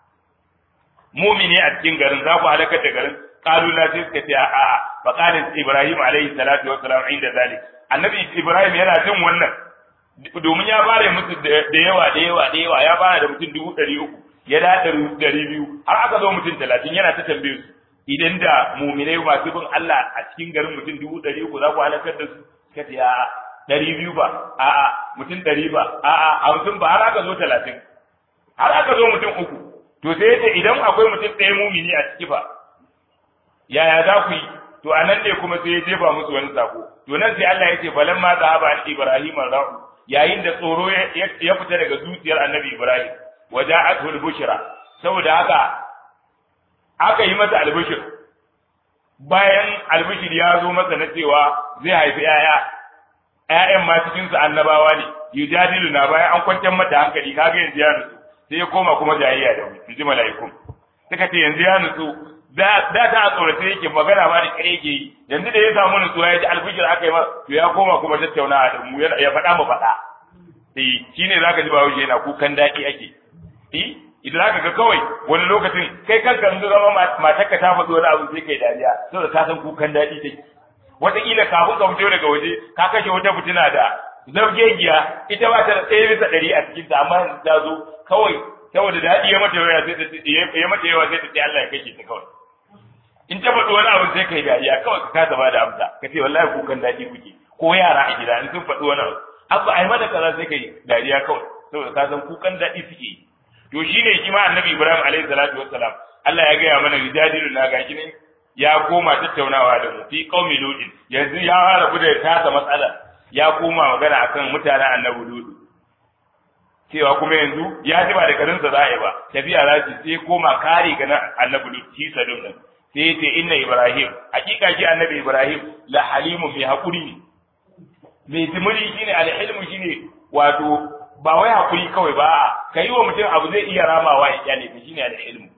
mumini a cikin garin za ku halakar da garin kalu na sai suka ce a a fa qala ibrahim alaihi salatu wassalam inda zalik annabi ibrahim yana jin wannan domin ya bare musu da yawa da yawa da yawa ya fara da mutum dubu ɗari uku ya da ɗari biyu har aka zo mutum talatin yana ta tambaye su idan da muminai masu bin Allah a cikin garin mutum dubu ɗari uku za ku halakar da su suka ce a'a ɗari biyu ba a'a mutum ɗari ba a'a hamsin ba har aka zo talatin har aka zo mutum uku to sai yace idan akwai mutum ɗaya mumini a ciki fa yaya za ku yi to a nan ne kuma sai ya jefa musu wani sako to nan sai Allah ya ce falamma zahaba an ibrahim ra'u yayin da tsoro ya fita daga zuciyar annabi Ibrahim waja'atul bushra saboda haka aka yi masa albishir bayan albishir ya zo masa na cewa zai haifi yaya ƴaƴan ma cikin su annabawa ne yujadilu na bayan an kwantar mata hankali kaga yanzu ya nutsu sai ya koma kuma jayayya da mu inji mala'ikun suka ce yanzu ya nutsu da da ta tsorace yake magana ma da kare yake yi yanzu da ya samu nutsuwa ya ji albishir aka yi masa to ya koma kuma tattaunawa da mu ya faɗa mu faɗa eh shine zaka ji bawo yana kukan daɗi ake eh idan zaka ga kawai wani lokacin kai kanka in zama matarka ta faɗi wani abu sai kai dariya saboda ka san kukan daɗi take wataƙila kafin ka fito daga waje ka kashe wata fitina da zargegiya ita ba ta da ɗaya bisa ɗari a cikinta amma ta zo kawai saboda daɗi ya mata yawa sai ta ya mata yawa sai ta ce Allah ya kashe ta kawai in ta faɗi wani abu sai kai dariya kawai ka kasa ba da amsa ka ce wallahi kukan daɗi kuke ko yara a gida in sun faɗi wani abu abu ai mata kaza sai kai dariya kawai saboda ka san kukan daɗi suke yi to shine shi ma annabi Ibrahim alaihi salatu wassalam Allah ya gaya mana rijadilu na gashi ne ya koma tattaunawa da mu fi qaumi ludin yanzu ya rabu da tasa matsala ya koma magana akan mutanen annabi ludu cewa kuma yanzu ya ji ba da garinsa za a yi ba tafiya za su sai koma kare ga annabi ludu shi sadum din sai ya ce inna ibrahim hakika shi annabi ibrahim la halimu mai hakuri ne mai jimiri shine alhilmu shine wato ba wai hakuri kawai ba ka yi wa mutum abu zai iya ramawa ya kyale ka shine alhilmu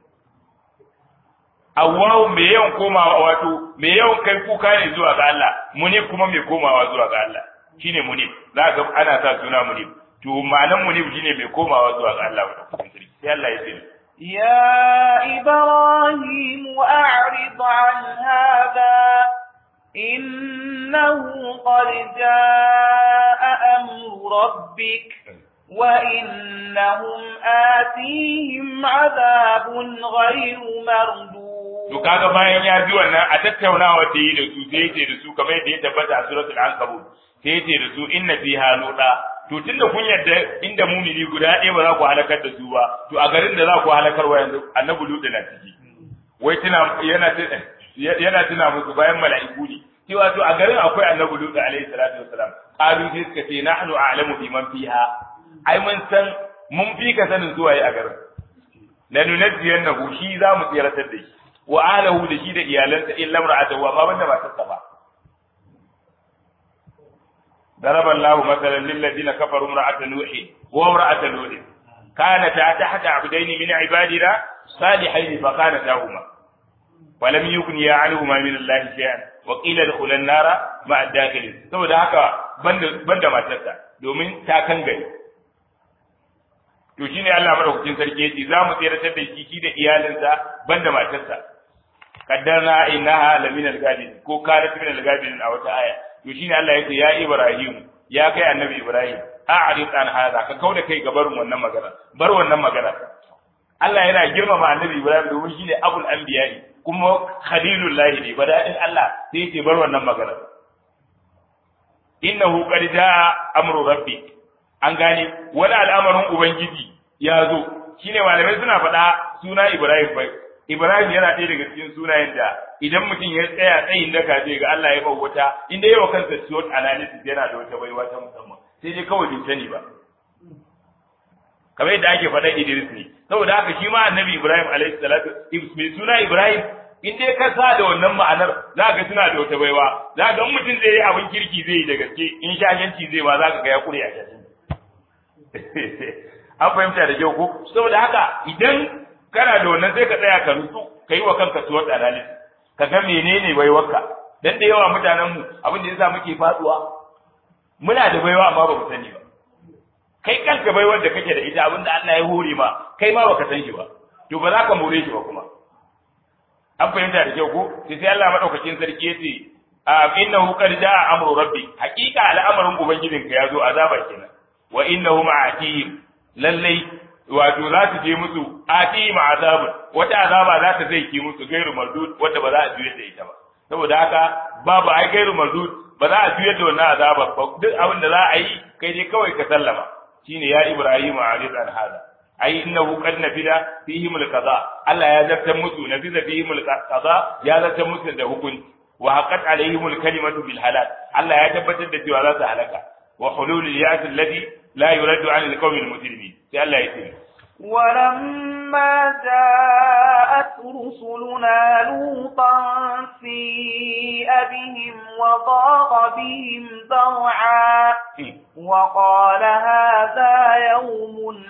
awwahu mai yawan komawa wato mai yawan kai kuka ne zuwa ga Allah munib kuma mai komawa zuwa ga Allah shine munib za ga ana sa suna munib to ma'anan munib shine mai komawa zuwa ga Allah sai Allah ya ce يا إبراهيم أعرض عن هذا إنه قد جاء أمر ربك وإنهم آتيهم عذاب غير مردود To kaga bayan ya ji wannan a tattaunawa da yi da su sai yace da su kamar yadda ya tabbata a suratul ankabut sai yace da su inna fiha luda to tunda kun yadda inda mumini guda ɗaya ba za ku halakar da su ba to a garin da za ku halakar wa yanzu annabi luda na ciki wai tuna yana yana tuna musu bayan mala'iku ne cewa to a garin akwai annabi luda alaihi salatu wassalam qalu sai suka ce nahnu a'lamu biman fiha ai mun san mun fi ka sanin zuwa yi a garin lanunajjiyannahu shi za mu tsiratar da shi wa alahu da shi da iyalansa illa imra'atahu amma banda matarsa ba ضرب الله مثلا للذين كفروا امرأة نوح وامرأة لوط كانتا تحت عبدين من عبادنا صالحين فخانتاهما ولم يغنيا عنهما من الله شيئا وقيل ادخلا النار مع الداخلين saboda haka banda matarsa domin ta kan gari to shine Allah madaukakin sarki yace za mu tsiratar da shi shi da iyalinsa banda matarsa kaddarna innaha laminal gadin ko kanat minal gadin a wata aya to shine Allah ya ce ya Ibrahim ya kai annabi Ibrahim a'rid an hada ka kauda kai ga barin wannan magana bar wannan magana Allah yana girmama annabi Ibrahim domin shine abul anbiya'i kuma khalilullahi ne bada'in Allah sai yace bar wannan magana innahu qad jaa amru rabbi an gane wani al'amarin ubangiji ya zo shine malamai suna faɗa suna Ibrahim bai Ibrahim yana ɗaya daga cikin sunayen da idan mutum ya tsaya tsayin daka zai ga Allah ya bauta inda yawa kansa SWOT analysis yana da wata baiwa ta musamman sai dai kawai bai sani ba kamar yadda ake faɗa Idris ne saboda haka shi ma annabi Ibrahim alaihi salatu mai suna Ibrahim in dai ka sa da wannan ma'anar za ga suna da wata baiwa za ga mutum zai yi abin kirki zai yi da gaske in shashanci zai ma za ka ga ya kure a an fahimta da kyau ko saboda haka idan kana da wannan sai ka tsaya ka nutsu ka yi wa kanka suwar analysis ka ga menene baiwarka dan da yawa mutanen mu abin da yasa muke faduwa muna da baiwa amma ba mu sani ba kai kanka baiwar da kake da ita abin da Allah ya hore ma kai ma baka san shi ba to ba za ka more shi ba kuma an fahimta da kyau ko sai sai Allah madaukakin sarki yace a innahu qad jaa amru rabbi haqiqa al'amarin ubangijinka ya zo azaba kenan wa innahu ma'atihim lallai wato za su je musu ati ma azab wata azaba za ta zai ki musu gairu mardud wanda ba za a juyar da ita ba saboda haka babu ai gairu mardud ba za a juyar da wannan azaba ba duk abin da za a yi kai dai kawai ka sallama shine ya ibrahim arid an hada ai innahu qad nafida fihim alqada Allah ya zartar musu nafida fihim alqada ya zartar musu da hukunci wa haqqat alaihim alkalimatu bil halal Allah ya tabbatar da cewa za su halaka wa hulul ya'ti alladhi لا يرد عن القوم المجرمين sai Allah ya ce ولما جاءت رسلنا لوطا سيء بهم وضاق بهم ذرعا وقال هذا يوم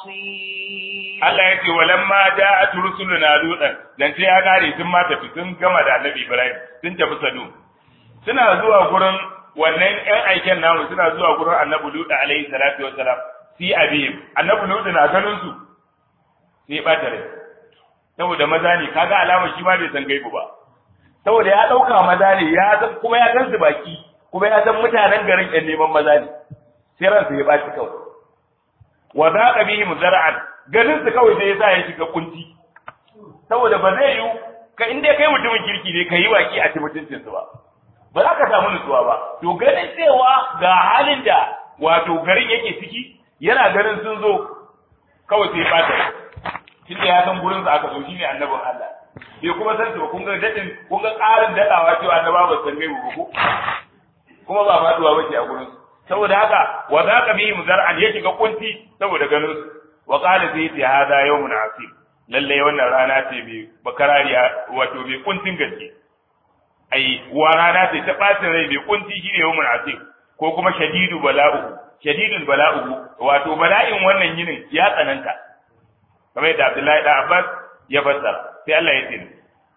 عصيب Allah ya ce walamma ja'at rusuluna lutan dan sai ya kare sun ma tafi sun gama da Annabi Ibrahim sun tafi Sadu suna zuwa gurin wannan ƴan aiken namu suna zuwa gurin annabi Lutu alaihi salatu wassalam si abihim annabi Lutu na ganin su sai ya bata rai saboda maza ne kaga alama shi ma bai san gaibu ba saboda ya dauka maza ne ya san kuma ya san su baki kuma ya san mutanen garin ƴan neman maza ne sai ransa ya baci kawai wa zaqa bihim zar'an ganin su kawai sai ya sa ya shiga kunci saboda ba zai yi ka inda kai mutumin kirki ne ka yi waki a cikin mutuncinsu ba ba za ka samu nutsuwa ba to ganin cewa ga halin da wato garin yake ciki yana ganin sun zo kawai sai fata tunda ya san gurin sa aka zo shine annabin Allah bai kuma san ba kun ga dadin kun ga ƙarin dadawa cewa annaba ba san gaibu ko kuma ba faduwa bace a gurin saboda haka wa zaqa bihi muzar'an ya shiga kunti saboda ganin su wa qala fi hada yawmun asib lalle wannan rana ce mai bakarariya wato mai kuntin gaske ai wa rana ce ta bacin rai mai kunti shine yawmul asif ko kuma shadidu bala'u shadidul bala'u wato bala'in wannan yinin ya tsananta kamar yadda Abdullahi da Abbas ya fassara sai Allah ya ce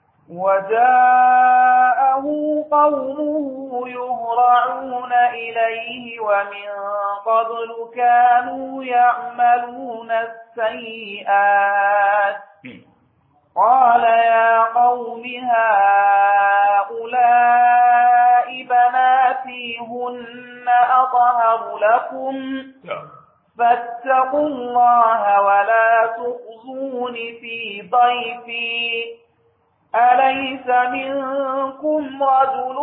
وجاءه قومه يهرعون إليه ومن قبل كانوا يعملون السيئات قال يا قوم هؤلاء بناتي هن أطهر لكم فاتقوا الله ولا تخزون في ضيفي أليس منكم رجل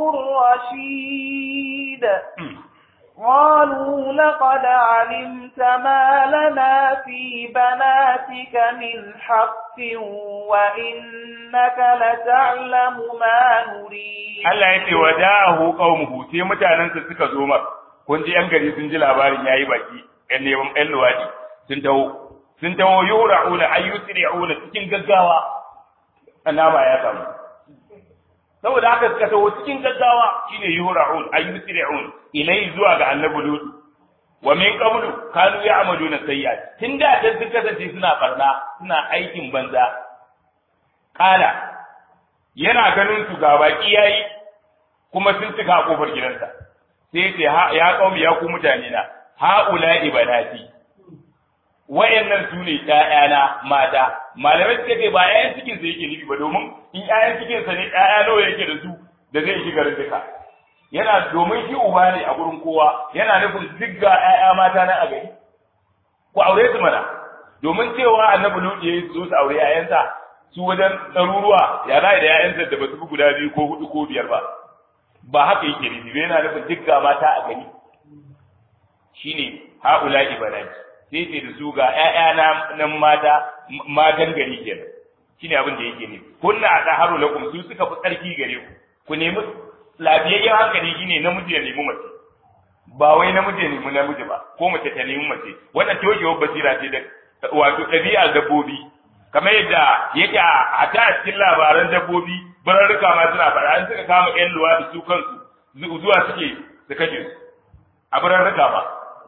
رشيد قالوا لقد علمت ما لنا في بناتك من حق وإنك لتعلم ما نريد Allah ya ce wa da'ahu qaumuhu sai mutanensa suka zo mar kun ji yan gari sun ji labarin yayi baki yan neman yan luwadi sun taho sun taho yura'una ayyusri'una cikin gaggawa annama ya samu saboda haka suka taho cikin gaggawa shine yura'un ayyusri'un ilai zuwa ga annabi lut wa min qablu kanu ya'maluna sayyi'at tun da dan sun kasance suna barna suna aikin banza kala yana ganin su ga baki yayi kuma sun cika a kofar gidansa sai ce ya kaumi ya ku mutane na haula ibanati wayannan su ne ƴaƴana mata malamai suka ce ba ƴaƴan cikin sa yake nufi ba domin in ƴaƴan cikin sa ne ƴaƴa nawa yake da su da zai shi garin duka yana domin shi uba ne a gurin kowa yana nufin duk ga ƴaƴa mata na a gari ku aure su mana domin cewa annabi Lut ya zo su aure ƴaƴansa su wajen ɗaruruwa ya za da ƴaƴansa da ba su fi guda biyu ko hudu ko biyar ba ba haka yake nufi ba yana nufin duk ga mata a gari shine haula ibanati sai ce da su ga ƴaƴa na nan mata matan gari kenan shine abin da yake nufi kunna adaharu lakum su suka fi tsarki gare ku ku nemi lafiyayyen hankali shine namiji ya nemi mace ba wai namiji ya nemi namiji ba ko mace ta nemi mace wannan toshewar basira ce da wato ɗabi'ar dabbobi kamar yadda yake a ta cikin labaran dabbobi bararruka ma suna faɗa an suka kama ƴan luwaɗi su kansu zuwa suke su kashe su a bararruka ba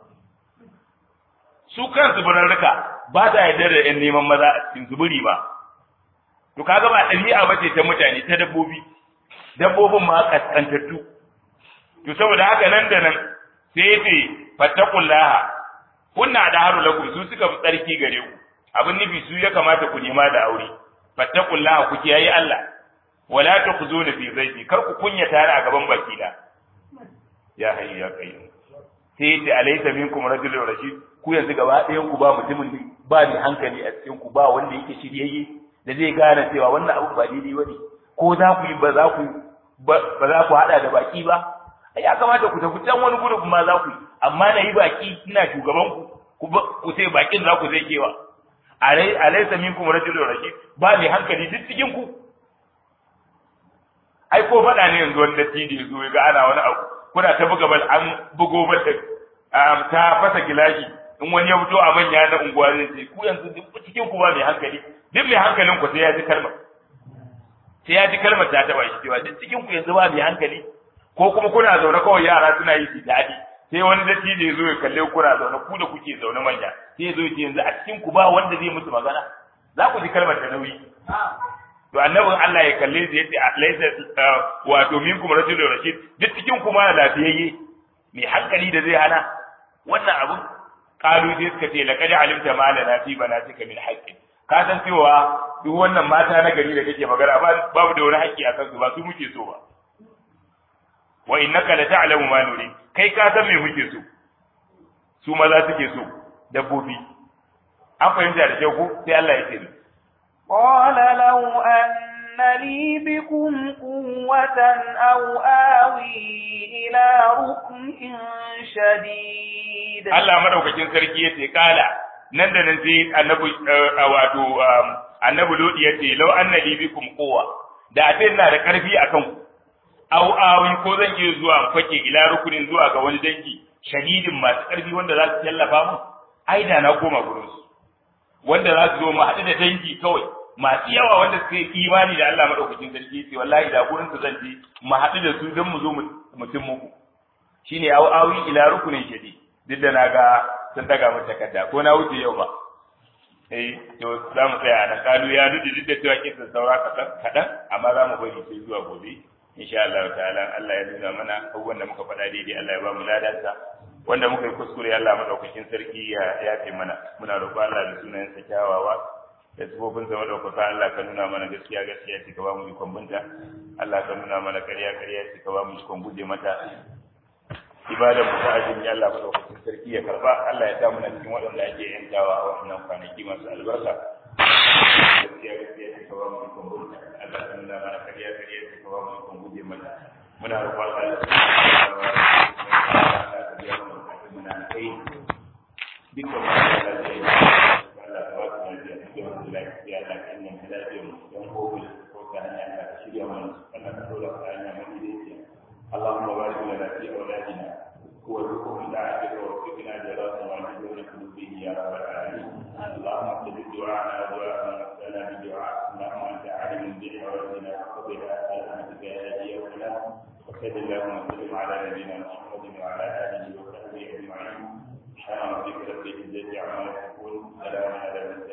su kansu bararruka ba ta yarda da ƴan neman maza a cikin zuburi ba to kaga ba ɗabi'a ba ce ta mutane ta dabbobi dabbobin ma kaskantattu to saboda haka nan da nan sai yace fattaqullaha kunna da haru lakum su suka fi tsarki gare ku abin nufi su ya kamata ku nema da aure fattaqullaha ku kiyaye Allah wala tukhzuna fi zaiti kar ku kunya tare a gaban baki da ya hayyu ya qayyum sai yace alaysa minkum rajulun rashid ku yanzu gaba ɗayan ku ba mutumin ba ni hankali a cikin ku ba wanda yake shiryayye da zai gane cewa wannan abu ba daidai bane ko za ku yi ba za ku ba za ku hada da baki ba ya kamata ku tafi can wani gudu ma za ku yi amma na yi baki ina shugaban ku ku sai bakin za ku zai kewa alaysa minkum rajulun rashid ba mai hankali duk cikin ku ai ko faɗa ne yanzu wani dattijo ya zo ya ga ana wani abu kuna ta buga bal an bugo bal ta fasa gilashi in wani ya fito a manya na unguwa zai ce ku yanzu duk cikin ku ba mai hankali duk mai hankalin ku sai ya ji kalmar sai ya ji kalmar ta taba shi cewa duk cikin ku yanzu ba mai hankali ko kuma kuna zaune kawai yara suna yi su daɗi sai wani dattijo ya zo ya kalle kuna zaune ku da kuke zaune manya sai ya zo ya ce yanzu a cikin ku ba wanda zai musu magana za ku ji kalmar ta nauyi to annabin Allah ya kalle su yace laysa wato minkum rajulun rashid duk cikin ku ma lafiyayye mai hankali da zai hana wannan abun kalu sai suka ce laqad alimta ma lana fi banatika min haqqin ka san cewa duk wannan mata na gari da kake magana babu da wani haƙƙi a kansu ba su muke so ba wa innaka la ta'lamu ma nuri kai ka san me muke so su maza suke so dabbobi an fahimta da kyau ko sai Allah ya ce قال لو أن لي بكم قوة أو آوي إلى ركن شديد Allah madaukakin sarki ya ce kala nan da nan sai annabi wato annabi lodi ya ce law anna li bikum quwwa da a ina da karfi akan ku aw awi ko zan iya zuwa fake ila rukunin zuwa ga wani dangi shadidin masu karfi wanda za su tallafa mu ai da na koma gurin su wanda za su zo mu haɗu da dangi kawai masu yawa wanda suka yi imani da Allah madaukakin sarki ce wallahi da gurin su zan je mu haɗu da su don mu zo mutum muku shine aw awi ila rukunin shadi duk da naga sun daga mu takarda ko na wuce yau ba eh to za mu tsaya nan kalu ya nudi duk da cewa kisan saura kaɗan kaɗan amma za mu bari sai zuwa gobe insha Allah ta'ala Allah ya nuna mana abubuwan da muka faɗa daidai Allah ya ba mu ladansa wanda muka yi kuskure Allah madaukakin sarki ya yafe mana muna roƙo Allah da sunayen sa kyawawa da sifofin sa madaukaka Allah ka nuna mana gaskiya gaskiya ce ka ba mu ikon binta Allah ka nuna mana ƙarya ƙarya ce ka ba mu ikon guje mata ibadar mu ta azumi Allah madaukakin sarki ya karba Allah ya sa mu cikin waɗanda ake yantawa a wannan kwanaki masu albarka gaskiya gaskiya ce ka ba mu ikon binta Allah ka nuna mana ƙarya ƙarya ce ka ba mu ikon guje mata muna roƙon Allah muna kai dukkan wani da zai yi Allah ta wasu na biya cikin wasu lafiya da kan yin lafiya mu don kogo ko ta hanya da ka shirya mana Allah ka dora ta hanya mai daidai اللهم بارك لنا في اولادنا وارزقهم دعاتك ووفقنا جلاله وعجبنا قلوبه يا رب العالمين اللهم استجب دعاءنا ودعاء من ارسلنا بدعاء اللهم انت عالم بحوائجنا فقبلها سلامتك يا هادي يا ولا وصل اللهم وسلم على نبينا محمد وعلى اله وصحبه اجمعين سبحان ربك رب العزه عما يصفون سلام على المرسلين